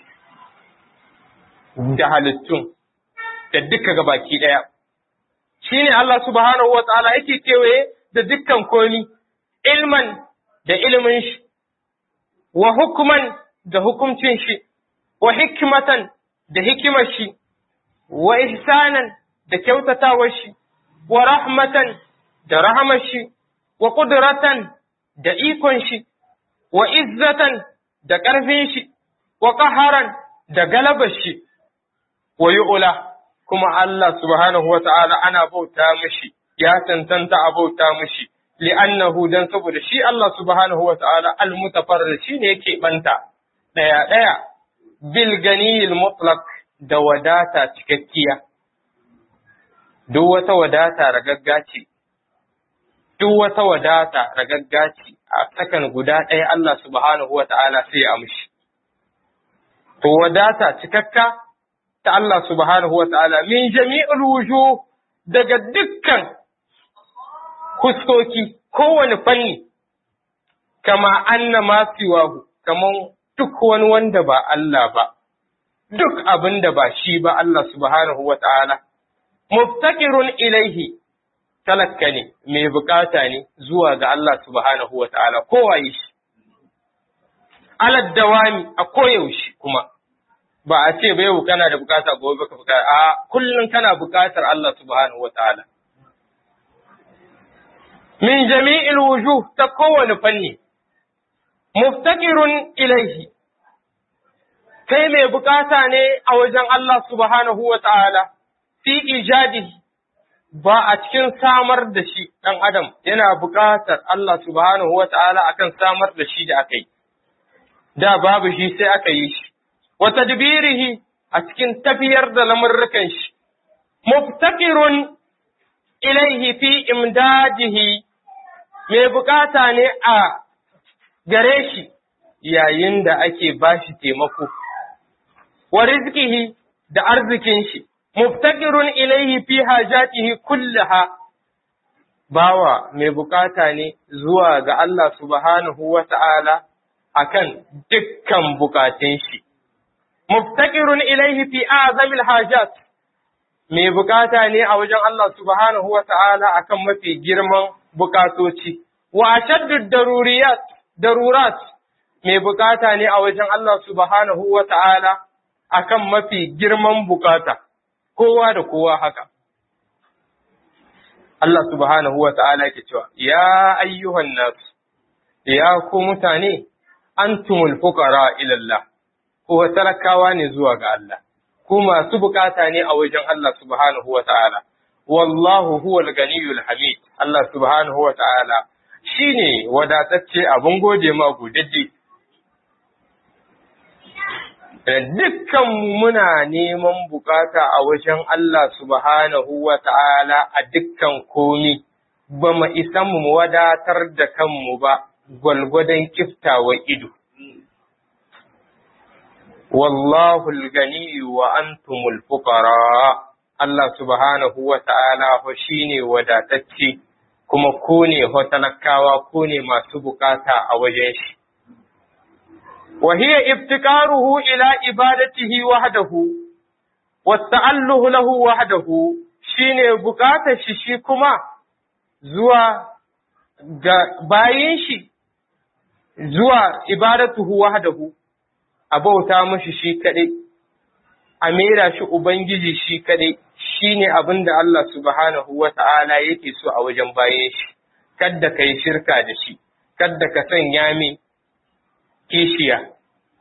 Speaker 1: da halittun da duka gabaki ɗaya. Shi ne Allah subhanahu wa ta'ala yake kewaye da dukkan komi, ilman da ilimin shi, wa hukuman da hukumcin shi, wa hikimatan da hikimar shi, wa ihsanan da kyautatawar shi, wa rahmatan da rahamar shi, wa ƙudratan da ikon shi, wa izzatan da ƙarfin shi, wa qaharan da galabar shi wa yu'la kuma Allah subhanahu wa ta'ala ana bauta mishi ya tantanta a bauta mishi li'annahu dan saboda shi Allah subhanahu wa ta'ala al-mutafarrid shine yake banta daya daya bil ganiyil mutlaq da wadata cikakkiya duk wata wadata ragagga ce duk wata wadata ragagga ce a sakan guda ɗaya Allah subhanahu wa ta'ala sai ya amshi to wadata cikakka ta Allah subhanahu wa ta'ala min jami'ul wujuh daga dukkan huskoki kowane fanni kama anna ma siwahu kaman duk wani wanda ba Allah ba duk abin da ba shi ba Allah subhanahu wa ta'ala muftakirun ilaihi talakka ne mai bukata ne zuwa ga Allah subhanahu wa ta'ala kowa yi shi alad dawami a koyaushe kuma ba a ce bai kana da bukata gobe baka bukata a kullum kana bukatar Allah subhanahu wa ta'ala min jami'il wujuh ta kowane fanni muftakirun ilaihi kai mai bukata ne a wajen Allah subhanahu wa ta'ala fi ijadihi ba a cikin samar da shi ɗan adam yana bukatar Allah subhanahu wa ta'ala akan samar da shi da aka yi da babu shi sai aka yi shi wa tadbirihi a cikin tafiyar da lamurrukan shi muftakirun ilaihi fi imdadihi mai bukata ne a gare shi yayin da ake bashi taimako wa rizqihi da arzikin shi muftakirun ilaihi fi hajatihi kullaha bawa mai bukata ne zuwa ga Allah subhanahu wa ta'ala akan dukkan bukatun shi muftakirun ilaihi fi azamil hajat mai bukata ne a wajen Allah subhanahu wa ta'ala akan mafi girman bukatoci wa ashaddu daruriyat darurat mai bukata ne a wajen Allah subhanahu wa ta'ala akan mafi girman bukata kowa da kowa haka Allah subhanahu wa ta'ala ke cewa ya ayyuhan nas ya ku mutane antumul fuqara ila Allah ko talakawa ne zuwa ga Allah ku masu bukata ne a wajen Allah subhanahu wa ta'ala wallahu huwal ganiyul hamid Allah subhanahu wa ta'ala shine wadatacce abin gode ma gudadde dukkan muna neman bukata a wajen Allah subhanahu wa ta'ala a dukkan komi ba mu isa mu wadatar da kanmu ba gwalgwadon kiftawa ido wallahu al-gani wa antumul fuqara Allah subhanahu wa ta'ala fa shine wadatacce kuma ku ne talakawa ku ne masu bukata a wajen shi wa hiya iftiqaruhu ila ibadatihi wahdahu wa ta'alluhu lahu wahdahu shine bukatar shi shi kuma zuwa ga bayin shi zuwa ibadatuhu wahdahu a bauta mashi shi kaɗai, a mera shi Ubangiji shi kaɗai, shi ne abin da Allah subhanahu wa ta'ala yake so a wajen bayan shi, kadda ka yi shirka da shi, kadda ka sanya min kishiya.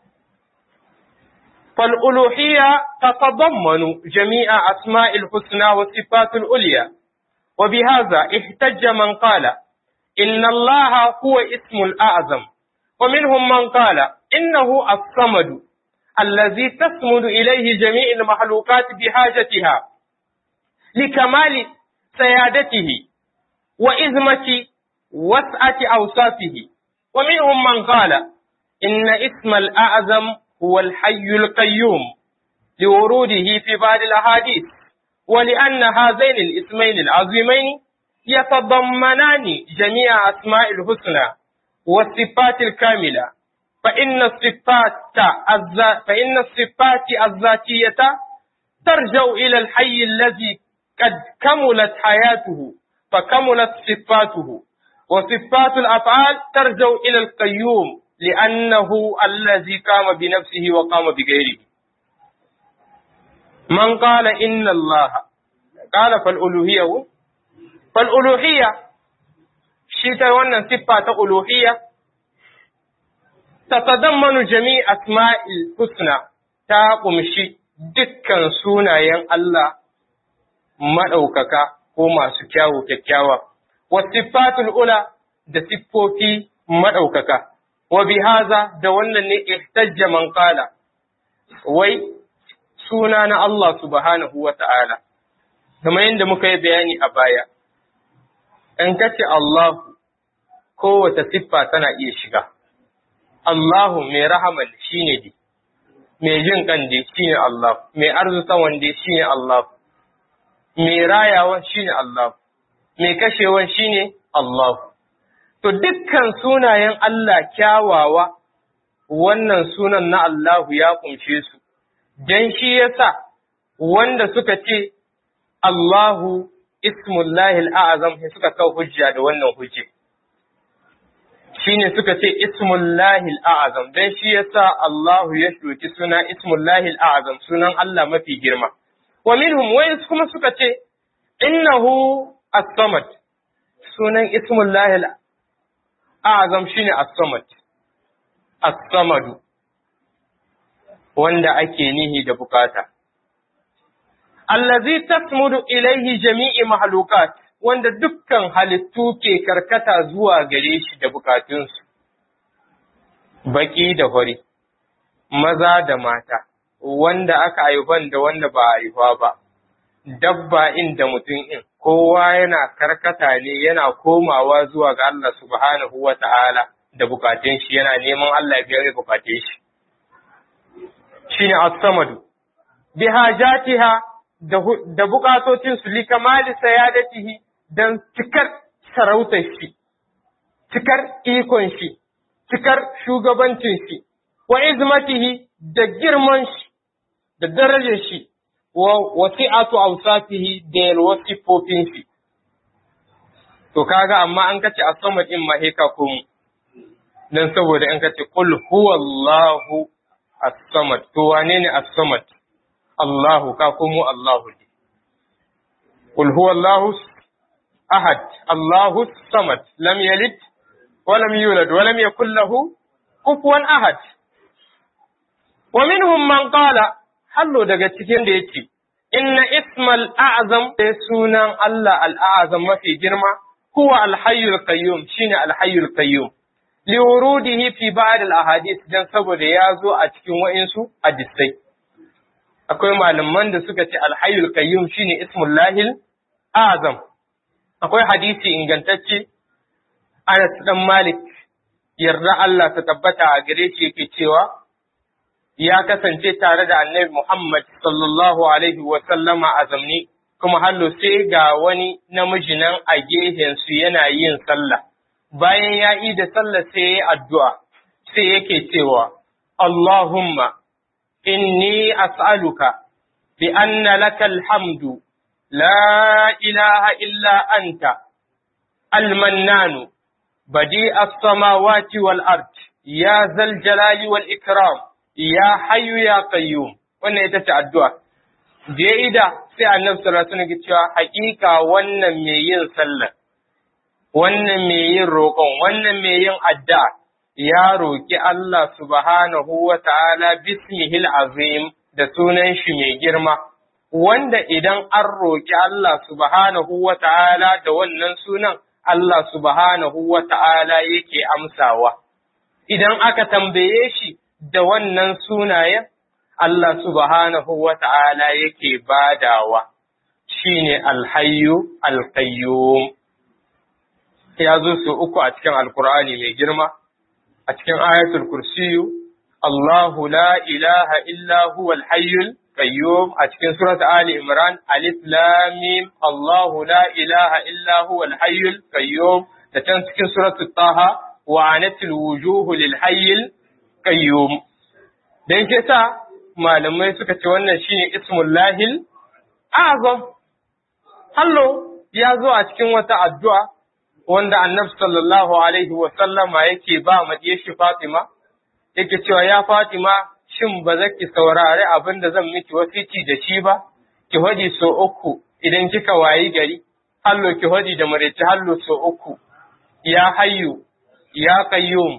Speaker 1: فالألوهية تتضمن جميع أسماء الحسنى والصفات العليا وبهذا احتج من قال إن الله هو اسم الأعظم ومنهم من قال إنه الصمد الذي تصمد إليه جميع المخلوقات بحاجتها لكمال سيادته وإزمة وسعة أوصافه ومنهم من قال إن اسم الأعظم هو الحي القيوم لوروده في بعض الأحاديث ولأن هذين الاسمين العظيمين يتضمنان جميع أسماء الحسنى والصفات الكاملة فإن الصفات فإن الصفات الذاتية ترجع إلى الحي الذي قد كملت حياته فكملت صفاته وصفات الأفعال ترجع إلى القيوم لأنه الذي قام بنفسه وقام بغيره من قال إن الله قال فالألوهية فالألوهية shi ta wannan siffa ta uluhiyya tatadammanu jami asma'il husna ta ƙumshi dukkan sunayen Allah maɗaukaka ko masu kyawu kyakkyawa, wasifatul ula da siffofi maɗaukaka, wa bihaza da wannan ne ihtajja man qala wai suna na Allah subhanahu wa ta'ala, kamar yadda muka yi bayani a baya, in kace Allahu kowace siffa tana iya shiga. Allahu mai rahaman shi ne di, mai jin kan di shi ne Allah, mai arzutawan di shi ne Allah, mai rayawan shi ne Allah, mai kashewan shi ne Allah. To dukkan sunayen Allah kyawawa, wannan sunan na Allahu ya kunshe su, don shi yasa wanda suka ce Allahu ismullahi al'azam suka kawo hujja da wannan hujje. shine suka ce ismullahi al'azam dan shi yasa Allahu ya shoki suna ismullahi al'azam sunan Allah mafi girma wa minhum wai kuma suka ce innahu as-samad sunan ismullahi al'azam shine as-samad as-samadu wanda ake nihi da bukata allazi tasmudu ilaihi jami'i mahlukat wanda dukkan halittu ke karkata zuwa gare shi da bukatunsu, baƙi da hori, maza da mata, wanda aka haifan da wanda ba a haifa ba, dabba inda mutum in, kowa yana karkata ne yana komawa zuwa ga Allah subhanahu wa ta'ala da bukatun shi yana neman Allah ya biya bukatun shi. Shi ne as-samadu, bi hajatiha da bukatocinsu li kamali sayadatihi don cikar sarautar shi, cikar ikon shi, cikar shugabancin shi, wa izmatihi da girman shi, da darajar shi, wa wasi'atu awsatihi da yalwar siffofin shi. To kaga amma an kace a sama din ma ka komu, don saboda an kace qul huwallahu as-samad to wane ne as-samad? Allahu ka komo Allahu ne. Qul huwallahu أحد الله الصمد لم يلد ولم يولد ولم يكن له كفوا أحد ومنهم من قال حلو daga cikin da yace inna ismal a'zam da sunan Allah al-a'zam mafi girma huwa al-hayyul qayyum shine al-hayyul qayyum li wurudihi fi ba'd al-ahadith dan saboda ya zo a cikin wa'insu hadisai akwai malaman da suka ce al-hayyul qayyum shine ismullahil a'zam akwai hadisi ingantacce Anas dan Malik yarda Allah ta tabbata a gare shi yake cewa ya kasance tare da Annabi Muhammad sallallahu alaihi wa sallama a zamni kuma hallo sai ga wani namiji nan a gehen su yana yin sallah bayan ya yi da sallah sai ya addu'a sai yake cewa Allahumma inni as'aluka bi anna lakal hamdu لا إله إلا أنت المنان بديع السماوات والأرض يا ذا الجلال والإكرام يا حي يا قيوم wannan ita ce addu'a da ya ida sai annabi sallallahu alaihi wasallam cewa hakika wannan mai yin sallah wannan mai yin roƙon wannan mai yin addu'a ya roƙi Allah subhanahu wa ta'ala bismihil azim da sunan shi mai girma wanda idan an roƙi Allah subhanahu wa ta'ala da wannan sunan Allah subhanahu wa ta'ala yake amsawa. Idan aka tambaye shi da wannan sunayen, Allah subhanahu wa ta'ala yake badawa, shi ne alhayu alkayyum. Ya zo su uku a cikin Alkur'ani mai girma, a cikin ayatul kursiyu, Allahu la ilaha illa huwa alhayyul qayyum a cikin surat Ali Imran alif lam mim Allahu la ilaha illa huwa al-hayyul qayyum da can cikin surat Taha wa anatil wujuhu lil hayyil qayyum dan ke sa malamai suka ce wannan shine ismul lahil azam hallo ya zo a cikin wata addu'a wanda annabi sallallahu alaihi wa sallama yake ba madiyar shi Fatima yake cewa ya Fatima shin ba za ki saurari abin da zan miki wasici da shi ba, ki hadi so uku idan kika wayi gari, hallo ki hadi da maraice hallo so uku, ya hayyu, ya qayyum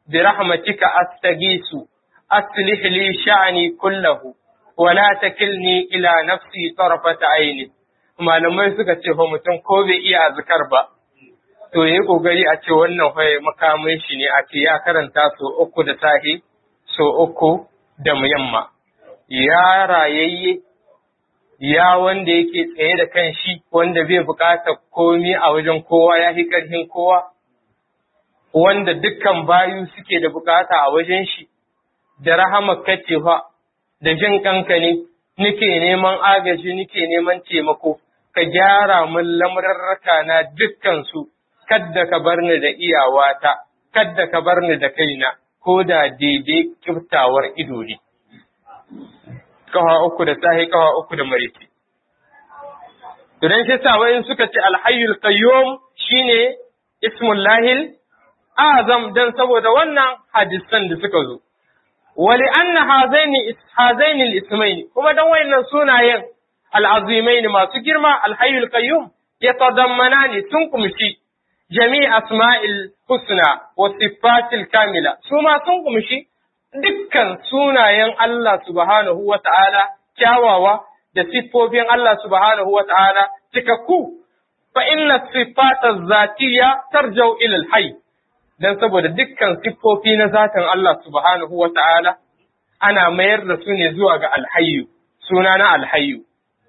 Speaker 1: bi rahmatika astaghisu aslih li sha'ni kullahu wa la takilni ila nafsi tarfata aini malamai suka ce fa mutum ko bai iya azkar ba to yayi kokari a ce wannan fa makamin shi ne a ce ya karanta so uku da sahi so uku da yamma ya rayayye ya wanda yake tsaye da kan shi wanda bai buƙatar komi a wajen kowa ya fi ƙarfin kowa wanda dukkan bayu suke da buƙata a wajen shi da rahama kacewa da jin kanka ne nike neman agaji nike neman taimako ka gyara min lamurarraka na dukkan su kadda ka bar ni da iyawata kadda ka bar ni da kaina ko da daidai kiftawar ido ne kawa uku da sahi kawa uku da mariki. Idan shi sa wayin suka ce alhayyul qayyum shine ismul lahil azam dan saboda wannan hadisan da suka zo. Wali anna hazaini hazaini al-ismaini kuma dan wayannan sunayen al-azimaini masu girma alhayyul qayyum yatadammanani sun kumshi jami' asma'il husna wa sifatil kamila su ma sun kumshi dukkan sunayen Allah subhanahu wa ta'ala kyawawa da siffofin Allah subhanahu wa ta'ala cikakku, fa inna siffata zatiya tarjau ilal hai, don saboda dukkan siffofi na zatin Allah subhanahu wa ta'ala ana mayar da su ne zuwa ga alhayu, suna na alhayu.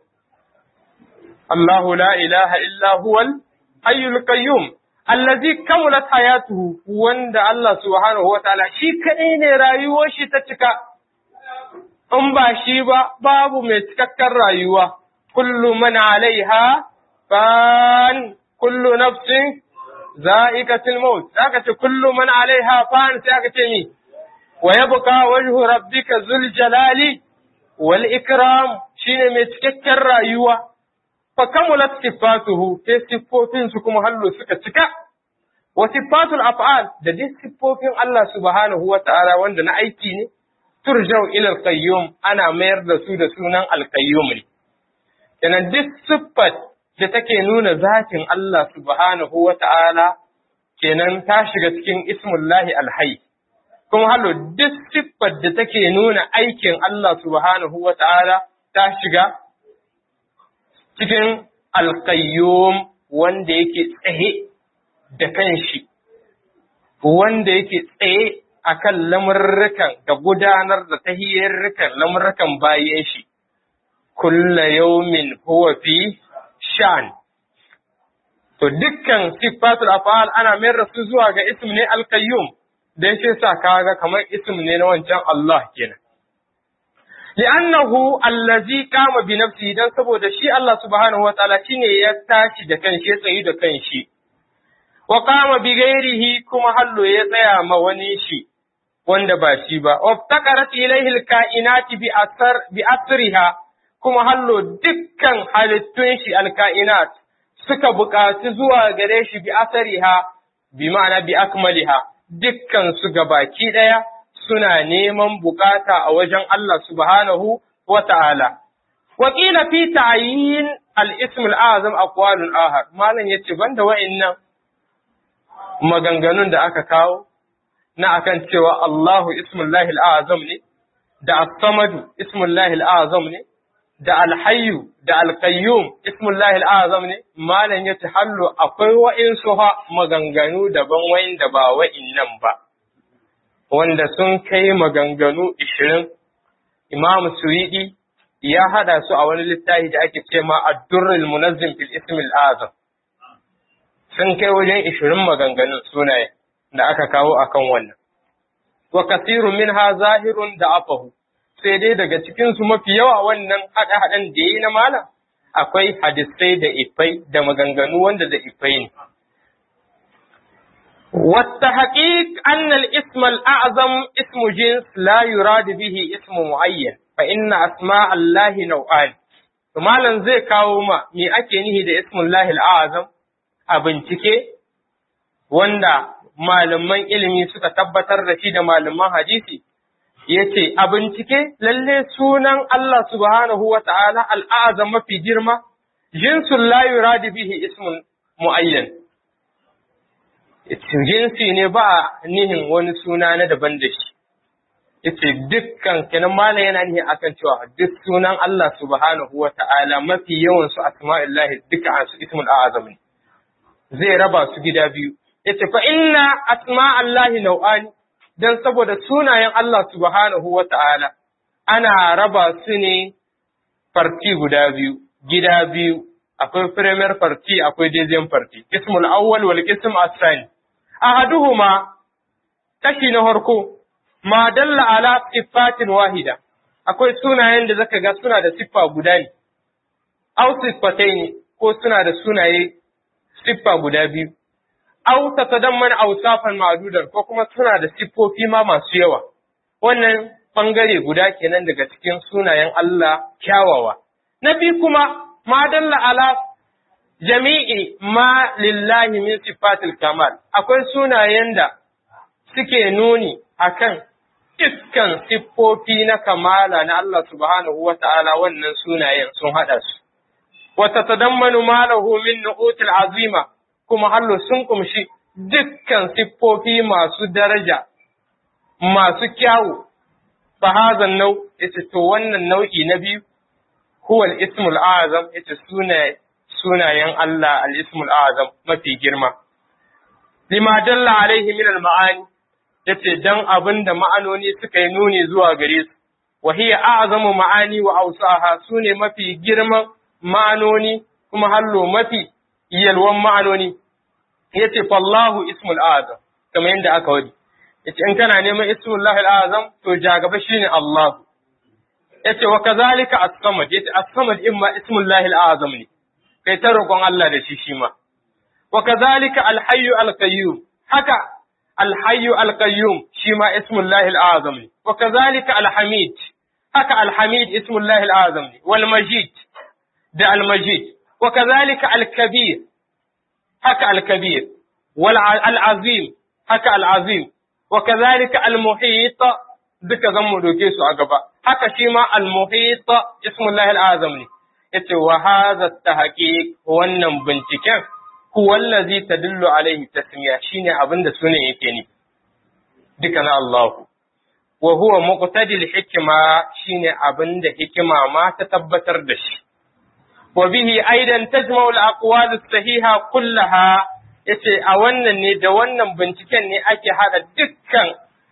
Speaker 1: Allahu la ilaha illa huwal hayyul qayyum allazi kamulat hayatuhu wanda Allah subhanahu wataala shi kadai ne rayuwar shi ta cika in ba shi ba babu mai cikakken rayuwa kullu man alaiha fan kullu nafsin za'iqatul maut aka ce kullu man alaiha fan sai aka ce ni wa yabqa wajhu rabbika zul jalali wal ikram shine mai cikakken rayuwa fa kamulat sifatuhu sai siffofin su kuma hallo suka cika wa sifatul af'al da duk siffofin Allah subhanahu wa ta'ala wanda na aiki ne turjau ila al-qayyum ana mayar da su da sunan al-qayyum ne kenan duk siffat da take nuna zatin Allah subhanahu wa ta'ala kenan ta shiga cikin ismullahi al-hayy kuma hallo duk siffat da take nuna aikin Allah subhanahu wa ta'ala ta shiga cikin alƙayyum wanda yake tsaye da kanshi, wanda yake tsaye a kan lamurrukan da gudanar da tahiyarrukan lamurrukan bayan shi, kulla yaumin huwa fi shan. To dukkan siffatul af'al ana mayar da su zuwa ga ism ne alƙayyum, don shi sa kaga kamar ism ne na wancan Allah kenan. li'annahu allazi qama bi nafsihi dan saboda shi Allah subhanahu wataala shine ya tashi da kanshi ya tsayi da kanshi wa qama bi ghairihi kuma hallo ya tsaya ma wani shi wanda ba shi ba waftaqarat ilayhi alkainati bi asar bi asriha kuma hallo dukkan halittun shi alkainat suka buƙaci zuwa gare shi bi asariha bi ma'ana bi akmaliha dukkan su gabaki daya suna neman bukata a wajen Allah subhanahu wa ta'ala. Wakila fi ta'ayin al'ism al'azam a kwalun ahar, Malam ya ce, banda wa'innan maganganun da aka kawo, na akan cewa Allahu ismullahi al'azam ne, da as-samadu ismullahi al'azam ne, da alhayyu da alkayyum ismullahi al'azam ne, Malam ya ce, hallo akwai wa'insu ha maganganu daban wa'in da ba wa'innan ba. wanda sun kai maganganu ishirin, Imam Suwidi ya haɗa su a wani littafi da ake ce ma Addurrul Munazzim fil Ismil Azam. Sun kai wajen ishirin maganganun sunaye da aka kawo akan wannan. Wa kasiru min ha zahirun da afahu, sai dai daga cikinsu mafi yawa wannan haɗe-haɗen da yi na malam akwai hadisai da ifai da maganganu wanda da ifai ne. والتحقيق أن الاسم الأعظم اسم جنس لا يراد به اسم معين فإن أسماء الله نوعان malam zai kawo ma me ake nihi da ismullahi al'azam a bincike wanda malaman ilimi suka tabbatar da shi da malaman hadisi ya ce a bincike lalle sunan Allah subhanahu wa ta'ala al'azam mafi girma jinsun la yuradu bihi ismun mu'ayyan jinsi ne ba nihin wani suna na daban da shi yace dukkan kenan malam yana nihin akan cewa duk sunan Allah subhanahu wa ta'ala mafi yawan su asma'illahi duka su ismul a'azam ne zai raba su gida biyu yace fa inna asma'allahi nau'ani dan saboda sunayen Allah subhanahu wa ta'ala ana raba su ne farti guda biyu gida biyu akwai premier farti akwai deuxième farti ismul awwal wal ism as-sani ahaduhuma kashi na farko ma dalla ala sifatin wahida akwai sunayen da zaka ga suna da siffa guda ne aw sifataini ko suna da sunaye siffa guda biyu aw tatadammana awsafan ma'dudan ko kuma suna da siffofi ma masu yawa wannan bangare guda kenan daga cikin sunayen Allah kyawawa na biyu kuma ma dalla ala jami'i ma lillahi min sifatil kamal akwai sunayen da suke nuni akan iskan siffofi na kamala na Allah subhanahu wa ta'ala wannan sunayen sun haɗa su. Wata tadammanu malahu min nu'util azima kuma hallo sun kumshi dukkan siffofi masu daraja, masu kyawu, fahazan nau, ita to wannan nau'i na biyu, huwal ismul azam ita sunayen Allah al-ismul azam mafi girma. Lima dalla alaihi min al-ma'ani yace dan abin da ma'anoni suka yi nuni zuwa gare su wa hiya a'zamu ma'ani wa awsaha sune mafi girman ma'anoni kuma hallo mafi yalwan ma'anoni yace fallahu ismul azam kamar yadda aka wadi yace in kana neman ismullahi al-azam to jagaba shine Allah yace wa kazalika as-samad yace as-samad imma ismullahi al-azam ne kai ta roƙon Allah da shi shi ma wa kazalika al-hayyu al-qayyum haka الحي القيوم شما اسم الله الأعظم وكذلك الحميد هكا الحميد اسم الله الأعظم والمجيد ده المجيد وكذلك الكبير هكا الكبير والعظيم هكا العظيم وكذلك المحيط duka zan mu doke su a gaba haka shi ma al-muhit ismullahi al-azam ne yace wa hadha tahqiq wannan binciken huwa allazi tadullu alaihi tasmiya shine abinda sunan yake ni duka na Allah wa huwa muqtadi al-hikma shine abinda hikima ma ta tabbatar da shi wa bihi aidan tajma'u al-aqwal as-sahiha kullaha yace a wannan ne da wannan binciken ne ake hada dukkan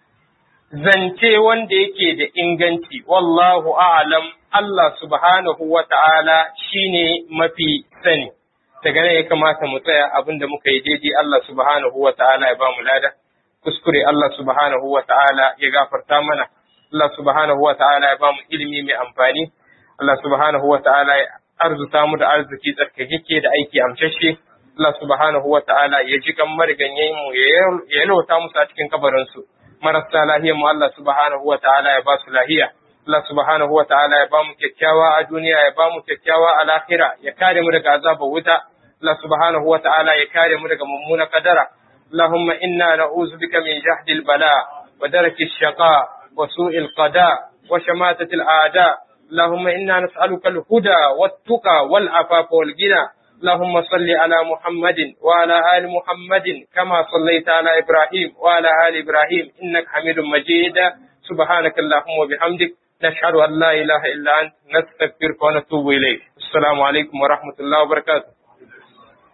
Speaker 1: zance wanda yake da inganci wallahu a'lam Allah subhanahu wa ta'ala shine mafi sani daga nan ya kamata mu tsaya abinda muka yi daidai Allah subhanahu wa ta'ala ya ba mu lada kuskure Allah subhanahu wa ta'ala ya gafarta mana Allah subhanahu wa ta'ala ya ba mu ilimi mai amfani Allah subhanahu wa ta'ala ya arzuta mu da arziki tsarkakeke da aiki amshashe Allah subhanahu wa ta'ala ya ji kan mariganyen mu ya yalwata musu a cikin kabarin su marasa lahiyar mu Allah subhanahu wa ta'ala ya ba su lahiya Allah subhanahu wa ta'ala ya ba mu kyakkyawa a duniya ya ba mu kyakkyawa a lahira ya kare mu daga azabar wuta Allah subhanahu wa ta'ala ya kare mu daga mummuna kadara اللهم إنا نعوذ بك من جهد البلاء ودرك الشقاء وسوء القضاء وشماتة الأعداء اللهم إنا نسألك الهدى والتقى والعفاف والغنى اللهم صل على محمد وعلى آل محمد كما صليت على إبراهيم وعلى آل إبراهيم إنك حميد مجيد سبحانك اللهم وبحمدك نشهد أن لا إله إلا أنت نستغفرك ونتوب إليك السلام عليكم ورحمة الله وبركاته